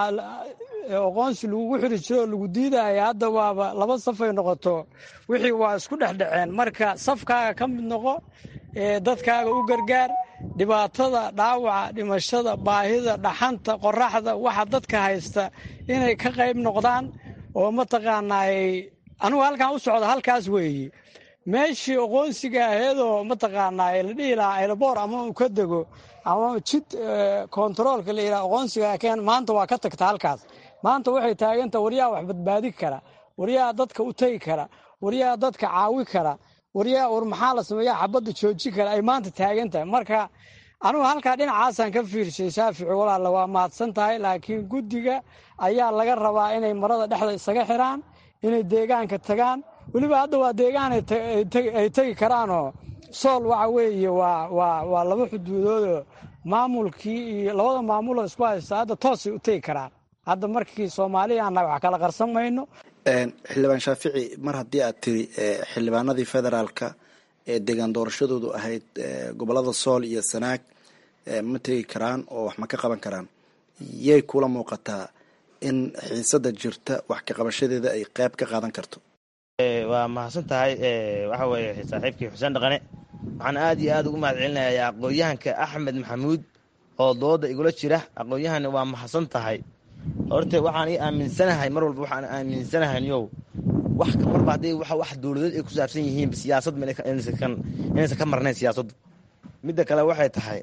oqoonsi lagugu xiri jiro oo lagu diidaya hadda waaba laba safay noqoto wixii waa isku dhexdhaceen marka safkaaga ka mid noqo dadkaaga u gargaar dhibaatada dhaawaca dhimashada baahida dhaxanta qoraxda waxa dadka haysta inay ka qayb noqdaan oo mataqaanaay anugu halkaan u socda halkaas weeye meeshii oqoonsiga aheedoo mataqaanaa la dhihi lahaa elboor ama uu ka dego ama jid kontaroolka la yidhaha oqoonsiga keen maanta waa ka tagta halkaas maanta waxay taaganta waryaha wax badbaadi kara waryaha dadka u tegi kara waryaha dadka caawi kara waryaha war maxaa la sameeya xabadda jooji kara ay maanta taagan tahay marka anugu halkaa dhinacaasaan ka fiirshay shaafici walaalla waa mahadsan tahay laakiin guddiga ayaa laga rabaa inay marada dhexda isaga xiraan inay deegaanka tagaan weliba hadda waa deegaan ay tegi karaanoo sool waxa weeye waa waa waa laba xuduudoodoo maamulkii iyo labada maamuloo isku haysta hadda toosay u tegi karaan hadda markii soomaaliya annaga wax kala qarsan mayno xildhibaan shaafici mar haddii aad tiri xildhibaanadii federaalka ee deegaan doorashadoodu ahayd gobolada sool iyo sanaag ma tegi karaan oo wax ma ka qaban karaan yay kula muuqataa in xiisada jirta wax ka qabashadeeda ay qayb ka qaadan karto waa mahadsan tahay waxa weeye saaxiibkii xuseen dhaqane waxaan aad iyo aad ugu mahad celinayaa aqoon-yahanka axmed maxamuud oo dooda igula jira aqoon-yahanna waa mahadsan tahay horte waxaan ii aaminsanahay mar walba waxaan aaminsanahay yow wax marba hadday wax dowladeed ay ku saabsan yihiin siyaasad inaysan ka marnayn siyaasaddu midda kale waxay tahay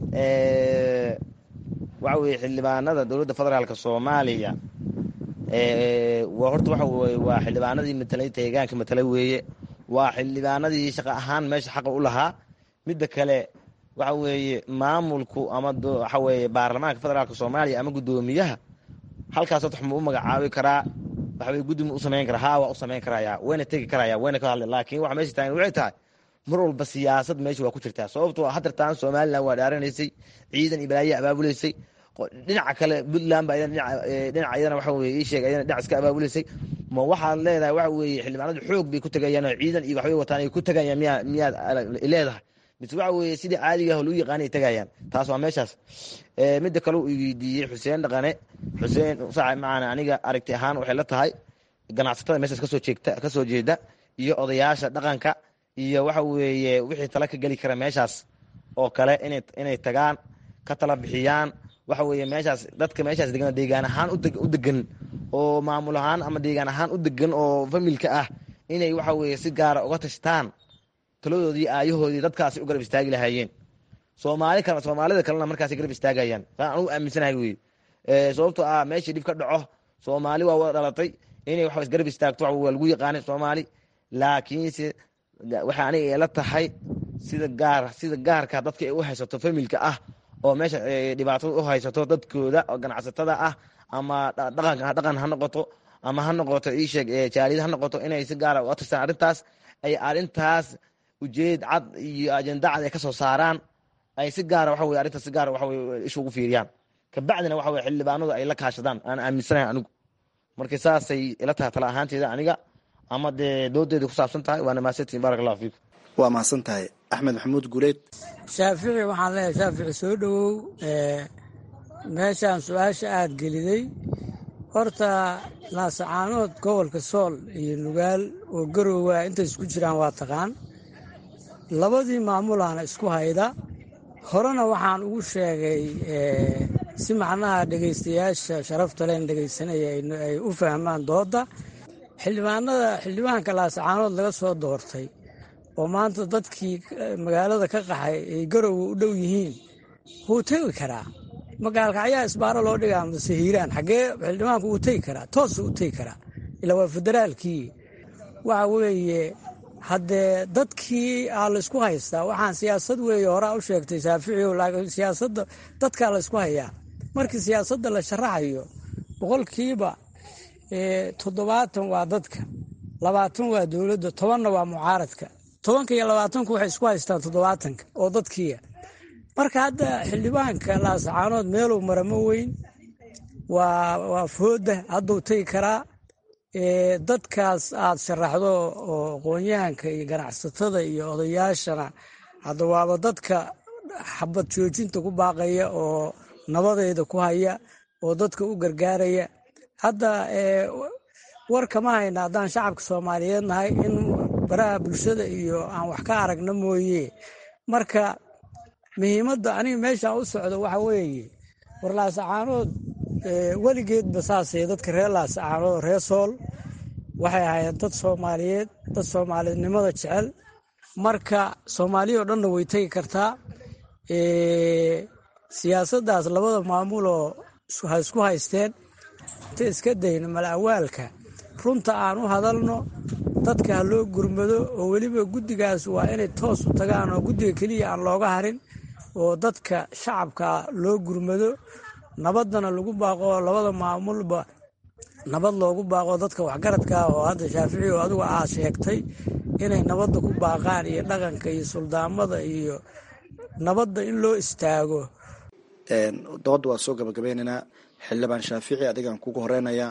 waxa weye xildhibaanada dowladda federaalk soomaaliya horta waxa weye waa xildhibaanadii matalay deegaanka matalay weeye waa xildhibaanadii shaqa ahaan meesha xaqa u lahaa midda kale waxa weeye maamulku ama waxa weye baarlamaanka federaalk soomaaliya ama guddoomiyaha halkaas wax ma u magacaabi karaa waxbay guddi ma u samayn karaa haa waa u samayn karaya wayna tegi karaya wayna ka hadla laakiin waxa meesha taagan waxay tahay mar walba siyaasad meesha waa ku jirtaa sababtoo hadartaan somalilan waa dhaaranaysay ciidan iyo balaaye abaabuleysay dhinaca kale puntland ba dhinaca iyadana waxa weye ii sheeg iyadana dhinac iska abaabuleysay ma waxaad leedahay waxa weeye xildhibaanadu xoog bay ku tegayaan oo ciidan iyo waxbay wataan ay ku tegayaan miyaa miyaad leedahay mise waxa weeye sidii caadiga ah lagu yaqaana ay tegayaan taas waa meeshaas midda kale uu weydiiyey xuseen dhaqane xuseen saaxib macana aniga aragti ahaan waxay la tahay ganacsatada meeshaas kasoo jeegta kasoo jeeda iyo odayaasha dhaqanka iyo waxa weeye wixii tala ka geli kara meeshaas oo kale inay inay tagaan ka tala bixiyaan waxa weeye meeshaas dadka meeshaas degan deegaan ahaan u degan oo maamul ahaan ama deegaan ahaan u degan oo familka ah inay waxa weeye si gaara uga tashtaan taladoodii aayahoodii dadkaasi u garab istaagi lahaayeen soomaali kale soomaalida kalena markaas garab istaagayaan saan anugu aaminsanahay wey sababtoo ah meeshii dhib ka dhaco soomaali waa wada dhalatay inay wax isgarab istaagto waa lagu yaqaanay soomaali laakiinse waxay aniga ila tahay sida gaar sida gaarka dadka ay u haysato familka ah oo meesha dhibaatada u haysato dadkooda oo ganacsatada ah ama dhaqanka dhaqan ha noqoto ama ha noqoto iisheeg jaaliyad ha noqoto inay si gaara uga tirtaan arrintaas ay arrintaas ujeed cad iyo ajenda cad ay ka soo saaraan ay si gaara waxa weye arrintaas si gaara waxa weye isha ugu fiiriyaan kabacdina waxa weye xildhibaanadu ay la kaashadaan aan aaminsanahay anigu marka saasay ila tahay tala ahaanteeda aniga ama dee doodeeda ku saabsan tahay waana mahadsantihin barak allahu fiikum waa mahadsan tahay axmed maxamuud guuleed shaafici waxaan leeyahay shaafici soo dhowow meeshaan su-aasha aada geliday horta laasacaanood gobolka sool iyo nugaal oo garoowa intay isku jiraan waa taqaan labadii maamulaana isku hayda horena waxaan ugu sheegay si macnaha dhegaystayaasha sharafta leen dhegaysanaya ay u fahmaan doodda xildhibaanada xildhibaanka laasacaanood laga soo doortay oo maanta dadkii magaalada ka qaxay ay garowa u dhow yihiin wuu tegi karaa magaalka ayaa isbaaro loo dhigaa mase hiiraan xaggee xildhibaanku wuu tegi karaa toosu u tegi karaa ilaa waa federaalkii waxa weeye haddee dadkii aa laysku haystaa waxaan siyaasad weeye horaa u sheegtay shaaficiyo laakiin siyaasadda dadkaa laysku hayaa markii siyaasadda la sharaxayo boqolkiiba toddobaatan waa dadka labaatan waa dowladda tobanna waa mucaaradka tobanka iyo labaatanku waxay isku haystaan toddobaatanka oo dadkiia marka hadda xildhibaanka laasacaanood meeluu maramo weyn waa fooda hadduu tegi karaa dadkaas aad sharaxdo oo aqoonyahanka iyo ganacsatada iyo odayaashana hadda waaba dadka xabad joojinta ku baaqaya oo nabadeeda ku haya oo dadka u gargaaraya hadda war kama hayna haddaan shacabka soomaaliyeed nahay in baraha bulshada iyo aan wax ka aragna mooye marka muhiimadda aniga meeshaan u socdo waxa weeye war laasacaanood weligeedba saasay dadka reer laasacaanood reer sool waxay ahaayeen dad soomaaliyeed dad soomaalidnimada jecel marka soomaaliya oo dhanna way tegi kartaa siyaasaddaas labada maamuloo ha isku haysteen inta iska dayno malawaalka runta aan u hadalno dadka ha loo gurmado oo weliba guddigaas waa inay toos u tagaan oo guddiga keliya aan looga harin oo dadka shacabka loo gurmado nabaddana lagu baaqo labada maamulba nabad loogu baaqo dadka waxgaradka ah oo hadda shaafici oo adigu aad sheegtay inay nabadda ku baaqaan iyo dhaqanka iyo suldaamada iyo nabadda in loo istaago doodda waa soo gabagabeynaynaa xildhibaan shaafici adigaan kugu horeynayaa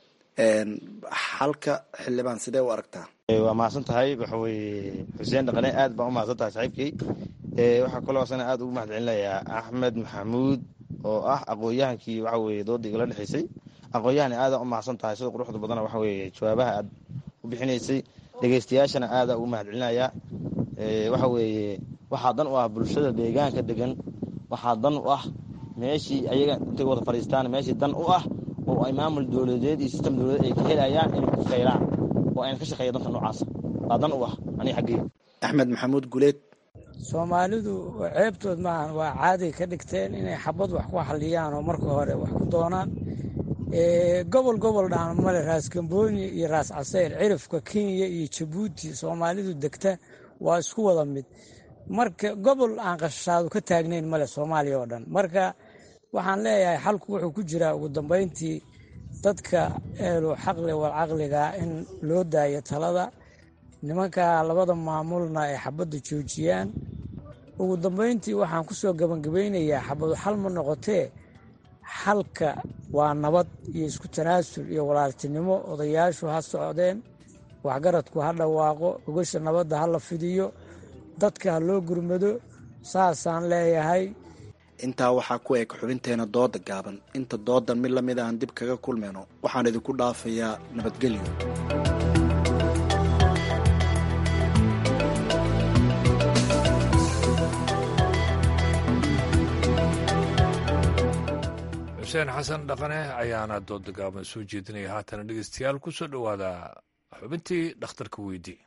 xalka xildhibaan sidee u aragtaa waa mahadsan tahay waxa weye xuseen dhaqane aad baan u mahadsan tahay saaxiibkii waxaa kaloo asana aad ugu mahad celinayaa axmed maxamuud oo ah aqoon-yahankii waxa weye dooda igala dhexeysay aqoon-yahan aada u mahadsan tahay sida quruxda badana waxa weye jawaabaha aad u bixinaysay dhegeystayaashana aada ugu mahad celinayaa waxa weeye waxaa dan u ah bulshada deegaanka degan waxaa dan u ah meeshii ayaga intay wada fadhiistaan meeshii dan u ah oo ay maamul dowladeed iyo sistem dowladeed ay ka helayaan inay ku faylaan oo ayna ka shaqeeya danka noocaasa waa dan u ah aniga xaggeyga axmed maxamuud guleed soomaalidu ceebtood maahan waa caaday ka dhigteen inay xabad wax ku xaliyaan oo marka hore wax ku doonaan gobol gobol dhahan male raas gambooni iyo raas caseyr cirifka kenya iyo jabuuti soomaalidu degta waa isku wada mid marka gobol aan qashaadu ka taagnayn male soomaaliya oo dhan marka waxaan leeyahay xalku wuxuu ku jiraa ugu dambeyntii dadka eelu xaqli wal caqliga in loo daayo talada nimanka labada maamulna ay xabadda joojiyaan ugu dambeyntii waxaan ku soo gabangabeynayaa xabadu xal ma noqotee xalka waa nabad iyo isku tanaasul iyo walaaltinimo odayaashu ha socdeen waxgaradku ha dhawaaqo ogasha nabadda ha la fidiyo dadka ha loo gurmado saasaan leeyahay intaa waxaa ku eg xubinteena dooda gaaban inta doodan mid lamid aan dib kaga kulmayno waxaan idinku dhaafayaa nabadgelyo xuseen xasan dhaqane ayaana dooda gaaban soo jeedinaya haatana dhegeystayaal ku soo dhowaada xubintii dhakhtarka weydii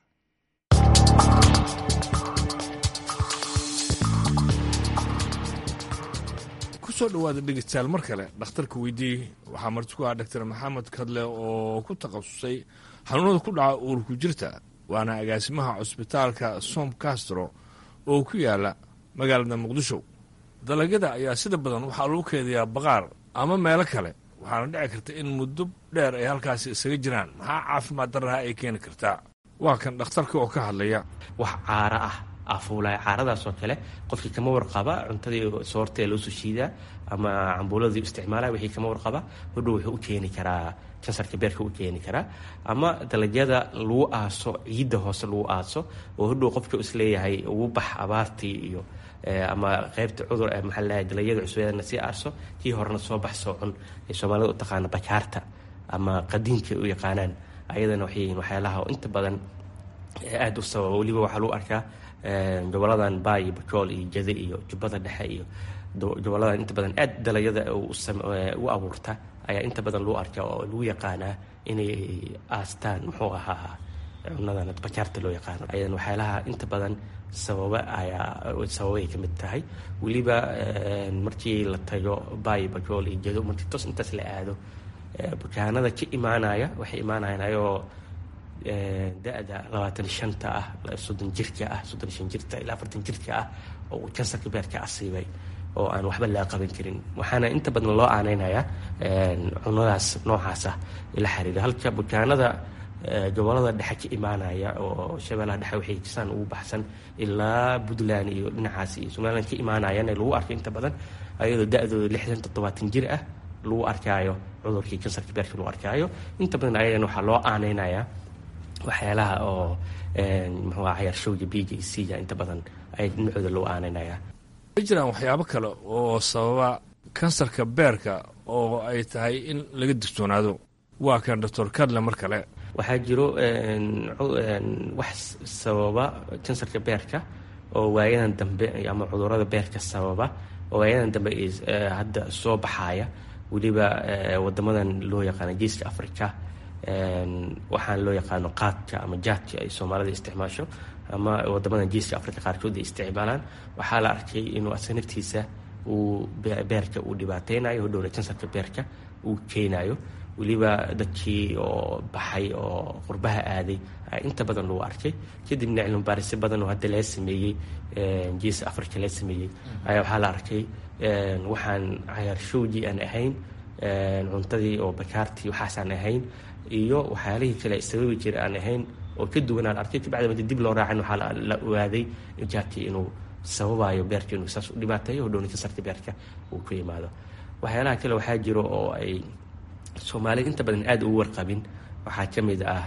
kusoo dhowaada dhegeystayaal mar kale dhakhtarka weydii waxaa marti ku ah doctor maxamed kadle oo ku takhasusay xanuunada ku dhaca uurku jirta waana agaasimaha cusbitaalka som castro oo ku yaala magaalada muqdisho dalagyada ayaa sida badan waxaa lagu keediyaa baqaar ama meelo kale waxaana dhici karta in muddo dheer ay halkaasi isaga jiraan maxaa caafimaad darraha ay keeni kartaa waa kan dhakhtarka oo ka hadlaya wax caaro ah afuulaya caaradaasoo kale qofkii kama warqaba cuntadii soortee loo soo shiidaa ama cambuuladii isticmaalaya wixii kama warqaba hodhow wuxuu u keeni karaa kansarka beerka u keeni karaa ama dalagyada lagu aaso ciidda hoose lagu aaso oo hodhow qofka isleeyahay ugu bax abaartii iyo ama qaybta cudur maxaa ladahay dalagyada cusbeedana sii aarso kii horena soo bax soo cun ay soomaalida u taqaana bakaarta ama qadiinka u yaqaanaan ayadana waxay yihiin waxyaalaha inta badan aada u sababa weliba waxaa lagu arkaa goboladan baay iyo bajool iyo jade iyo jubbada dhexe iyo goboladan inta badan aad dalagyada u abuurta ayaa inta badan lagu arkaa oo lagu yaqaanaa inay aastaan muxuu ahaa cunadan bajaarta loo yaqaano ayadan waxyaalaha inta badan sababa ayaa sababay ka mid tahay weliba markii la tago baay bajool iyo jado markii tos intaas la aado bukaanada ka imaanaya waxay imaanayaan ayagoo da-da labaatan shanta ah soddon jirka ah soddon shan jirta ilaa afartan jirka ah oo uu kansarka beerka asiibay oo aan waxba laga qaban karin waxaana inta badan loo aaneynayaa cunadaas noocaasa ila xiriira halka bukaanada gobolada dhexe ka imaanaya oo shabeellaha dhexe waxay jisaan ugu baxsan ilaa puntland iyo dhinacaas iyo somaliland ka imaanayana lagu arko inta badan ayadoo da-dooda lixdan toddobaatan jir ah lagu arkaayo cudurkii kansarka beerka lagu arkaayo inta badan ayagana waxaa loo aaneynayaa waxyaalaha oo muxuu cayarshowga b j c ga inta badan ay dhinacooda loo aaneynaya ma jiraan waxyaabo kale oo sababa kansarka beerka oo ay tahay in laga digtoonaado waa kan doctor kadle mar kale waxaa jiro wax sababa kansarka beerka oo waayadan dambe ama cudurada beerka sababa oo waayadan dambe hadda soo baxaaya weliba wadamadan loo yaqaano geeska africa waxaan loo yaqaano qaadka ama jaadka ay soomaalida isticmaasho ama wadamadan geeska africa qaarkood ay isticmaalaan waxaa la arkay inuu asa naftiisa uu beerka uu dhibaateynayo hodhowna kansarka beerka uu keenayo weliba dadkii oo baxay oo qurbaha aaday inta badan lagu arkay kadibna cilmibaarisyo badan oo hadda laga sameeyey geeska africa laga sameeyey ayaa waxaa la arkay waxaan cayaarshowgii aan ahayn cuntadii oo bakaartii waxaasaan ahayn iyo waxyaalihii kale sababi jira aan ahayn oo ka duwan aan arkay kabacdi madi dib loo raacin waxaa la ogaaday jaadkii inuu sababayo beerka inuu saas u dhibaateeyo hodhowna kansarka beerka uu ku yimaado waxyaalaha kale waxaa jiro oo ay soomaalida inta badan aada ugu warqabin waxaa ka mid ah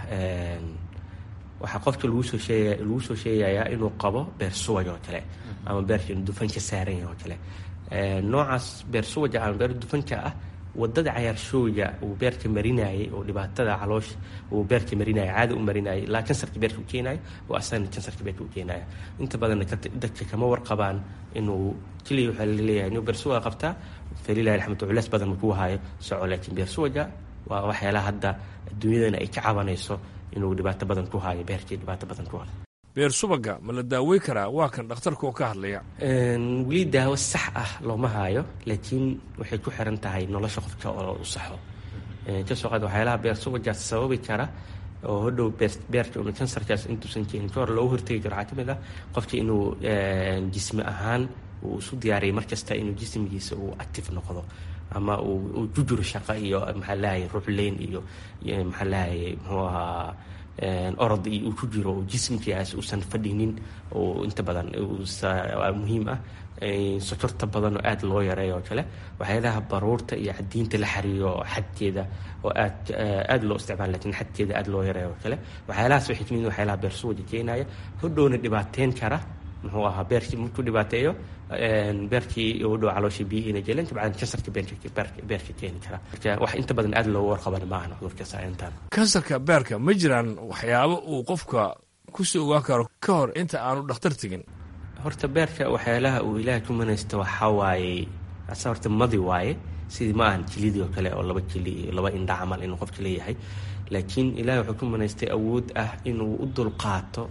waxaa qofka lagu soo sheegaya lagu soo sheegayaa inuu qabo beer suwaj oo kale ama beerka inuu dufan ka saaran yahay oo kale noocaas beer suwaja ama beer dufanka ah wadada cayaarshooga uu beerka marinayay oo dhibaatada caloosha uu beerka marinaya caada u marinayay ilaa kansarka beerka u keenayo oo asana kansarka beerka u keenaya inta badanna dadka kama warqabaan inuu keliya waxaa laleeyahay inuu beer suwaga qabtaa falilahi alxamdu culeys badan makuu hayo soco laakiin beer suwaga waa waxyaalaha hadda adduunyadana ay ka cabanayso inuu dhibaato badan ku hayo beerkii dhibaato badan ku hayo beer subaga ma la daawey karaa waa kan dhakhtarka oo ka hadlaya weli daawo sax ah looma haayo laakiin waxay ku xiran tahay nolosha qofka oo u saxo kasoo qaad waxyaalaha beer subajaas sababi kara oo hodhow beerka unu kansarkaas intuusan keenin ka hor loogu hortegi karo waxaa ka mid ah qofka inuu jismi ahaan uu isu diyaariyay markasta inuu jismigiisa uu active noqdo ama uu ku jiro shaqo iyo maxaa lahaye ruuxleyn iyo maxaa lahaye muxuu ahaa orod iyo uu ku jiro oo jismkiiaas uusan fadhinin oo inta badan muhiim ah sokorta badan oo aada loo yareeyo oo kale waxyaalaha baruurta iyo cadiinta la xariiro xadkeeda oo aad aada loo isticmaala lakin xadkeeda aada loo yareeyo oo kale waxyaalahaas waxay kamid waxyaalaha beersuwaja keenaya hodhowna dhibaateyn kara muxuu ahaa beerkii markuu dhibaateeyo beerkii u dhow calooshii biyihiina jeleen kabacdin kansarka beerka keeni kara marka wax inta badan aada loogu warqaban maahan cudurkaas intaan kansarka beerka ma jiraan waxyaabo uu qofka kusii ogaan karo ka hor inta aanu dhakhtar tegin horta beerka waxyaalaha uu ilaahay ku manaysta waxaa waaye asa horta madi waaye sidii ma ahan jilidii oo kale oo laba jili iyo laba indha camal inuu qofka leeyahay laakiin ilahay wuxuu ku manaystay awood ah inuu u dulqaato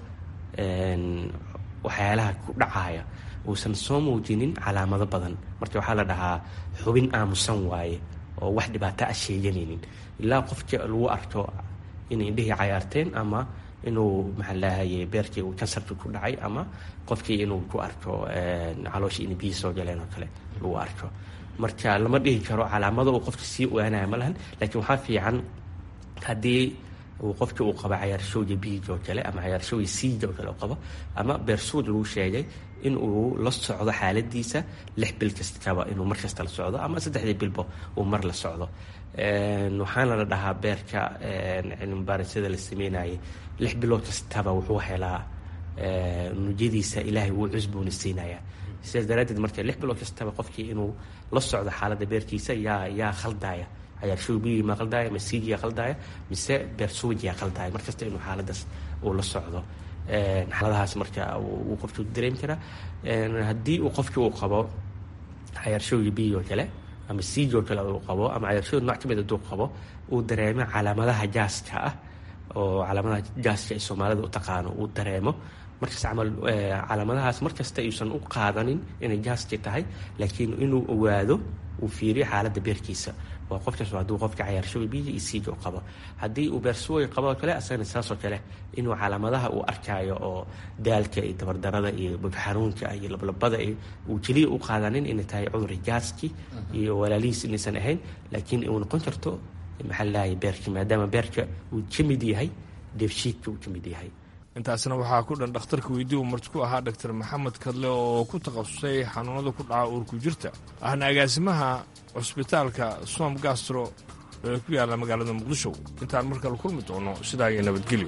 waxyaalaha ku dhacaya uusan soo muujinin calaamado badan marka waxaa la dhahaa xubin aamusan waaye oo wax dhibaato ah sheeganaynin ilaa qofka lagu arko inay indhihii cayaarteen ama inuu maxaa lahaye beerkii uu kansarkii ku dhacay ama qofkii inuu ku arko calooshii in biyi soo galeen oo kale lagu arko marka lama dhihi karo calaamado uu qofka sii ogaanaya ma lahan laakiin waxaa fiican haddii uu qofkii uu qabo cayaarshoogii biij oo kale ama cayaarshoogii siija oo kale u qabo ama beersuud lagu sheegay in uu la socdo xaaladiisa lix bil kastaba inuu mar kasta la socdo ama saddexdii bilbo uu mar la socdo waxaana la dhahaa beerka cilmibaarisada la sameynayay lix bilood kastaba wuxuu helaa nujadiisa ilaahay wuu cusboonisiinaya sidaas daraaddeed marka lix bilood kastaba qofkii inuu la socdo xaaladda beerkiisa yaa yaa khaldaya cayaarshoogii ma khaldaya masiijiyaa khaldaya mise beersuujiyaa khaldaya markasta inuu xaaladaas uu la socdo xaaladahaas marka uu qofkii dareemi karaa haddii uu qofkii uu qabo cayaarshoogii biyo oo kale ama siij oo kale uu qabo ama cayaarshoog nooc ka mid hadduu qabo uu dareemo calaamadaha jaaska ah oo calaamadaha jaaska ay soomaalida u taqaano uu dareemo markaas camal calaamadahaas markasta ayuusan u qaadanin inay jaaski tahay laakiin inuu ogaado uu fiiriyo xaaladda beerkiisa waa qofkaas hadduu qofka cayaarshoga biyo iyo siija u qabo haddii uu beersuway qabo oo kale asagana saasoo kale inuu calaamadaha uu arkaayo oo daalka iyo dabardarada iyo bogxanuunka iyo lablabada uu keliya u qaadanin inay tahay cudur jaaski iyo walaalihiis inaysan ahayn laakiin uu noqon karto maxaa lalahay beerka maadaama beerka uu ka mid yahay dheefshiidka uu ka mid yahay intaasna waxaa ku dhan dhakhtarka weydii uu marti ku ahaa dhaktar maxamed kadle oo ku takhasusay xanuunada ku dhaca uurku jirta ahna agaasimaha cusbitaalka som gastro ee ku yaalla magaalada muqdisho intaan mar kale kulmi doono sidaa iyo nabadgelyo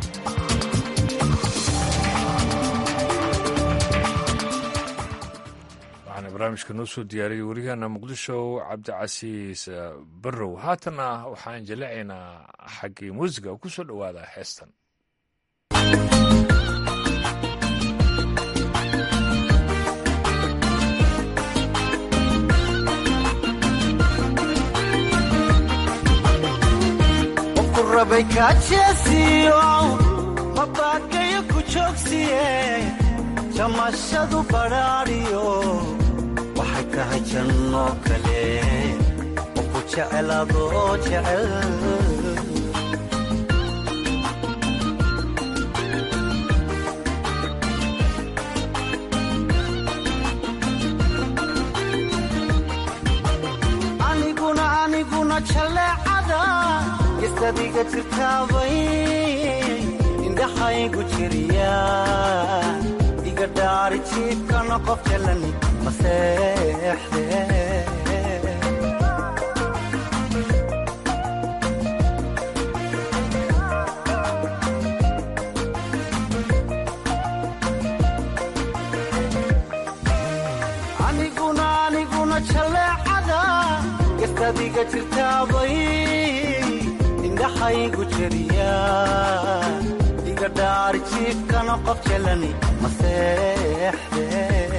waxaana barnaamijka noo soo diyaariyey wariyaheena muqdisho cabdicasiis barrow haatanna waxaan jaleecaynaa xaggii muusiga ku soo dhowaada heestan rabay kaajeesiyo mabaakayo ku joogsiye jamashadu badhaadhiyo waxay tahay jannoo kale oo ku jecel adoo jecel aniguna aniguna jaleecada gestadiga jirtaabay indhaxaygu jiriya iga dhaari jiibkana qof jalani maseexde aniguna aniguna jaleecada gestadiga jirtaabay indhaxaygu jeriya iga dhaari jiifkana qof jalani maseexde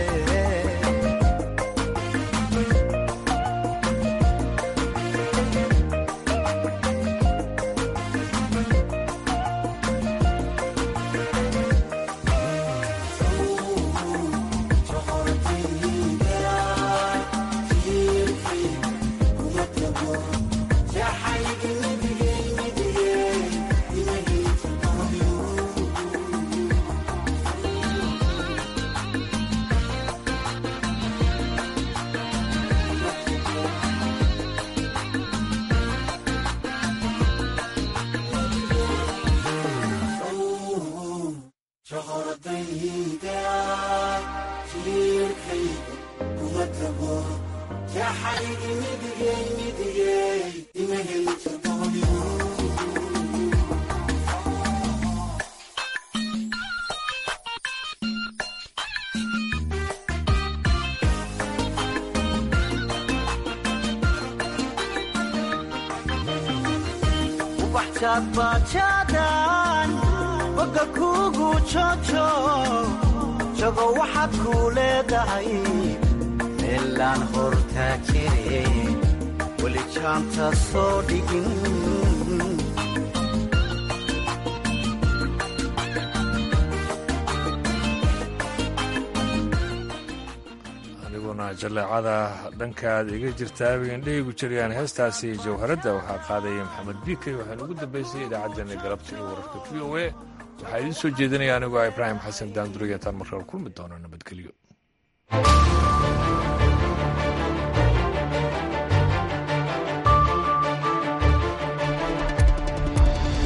bajaadbajaadan boga kuugu jojo jago waxaad kuu leedahay meelaan hortaa jire weli jaanta soo dhigin aniguna jaleecada dhankaad iga jirtaabay indhahaygu jirayaan heestaasi jawharadda waxaa qaadaya maxamed biikey waxaana ugu dambaysay idaacaddeenna galabta iyo wararka v o a waxaa idiin soo jeedinaya anigoo ibraahim xasan daanduriya taan markale kulmi doona nabadgelyo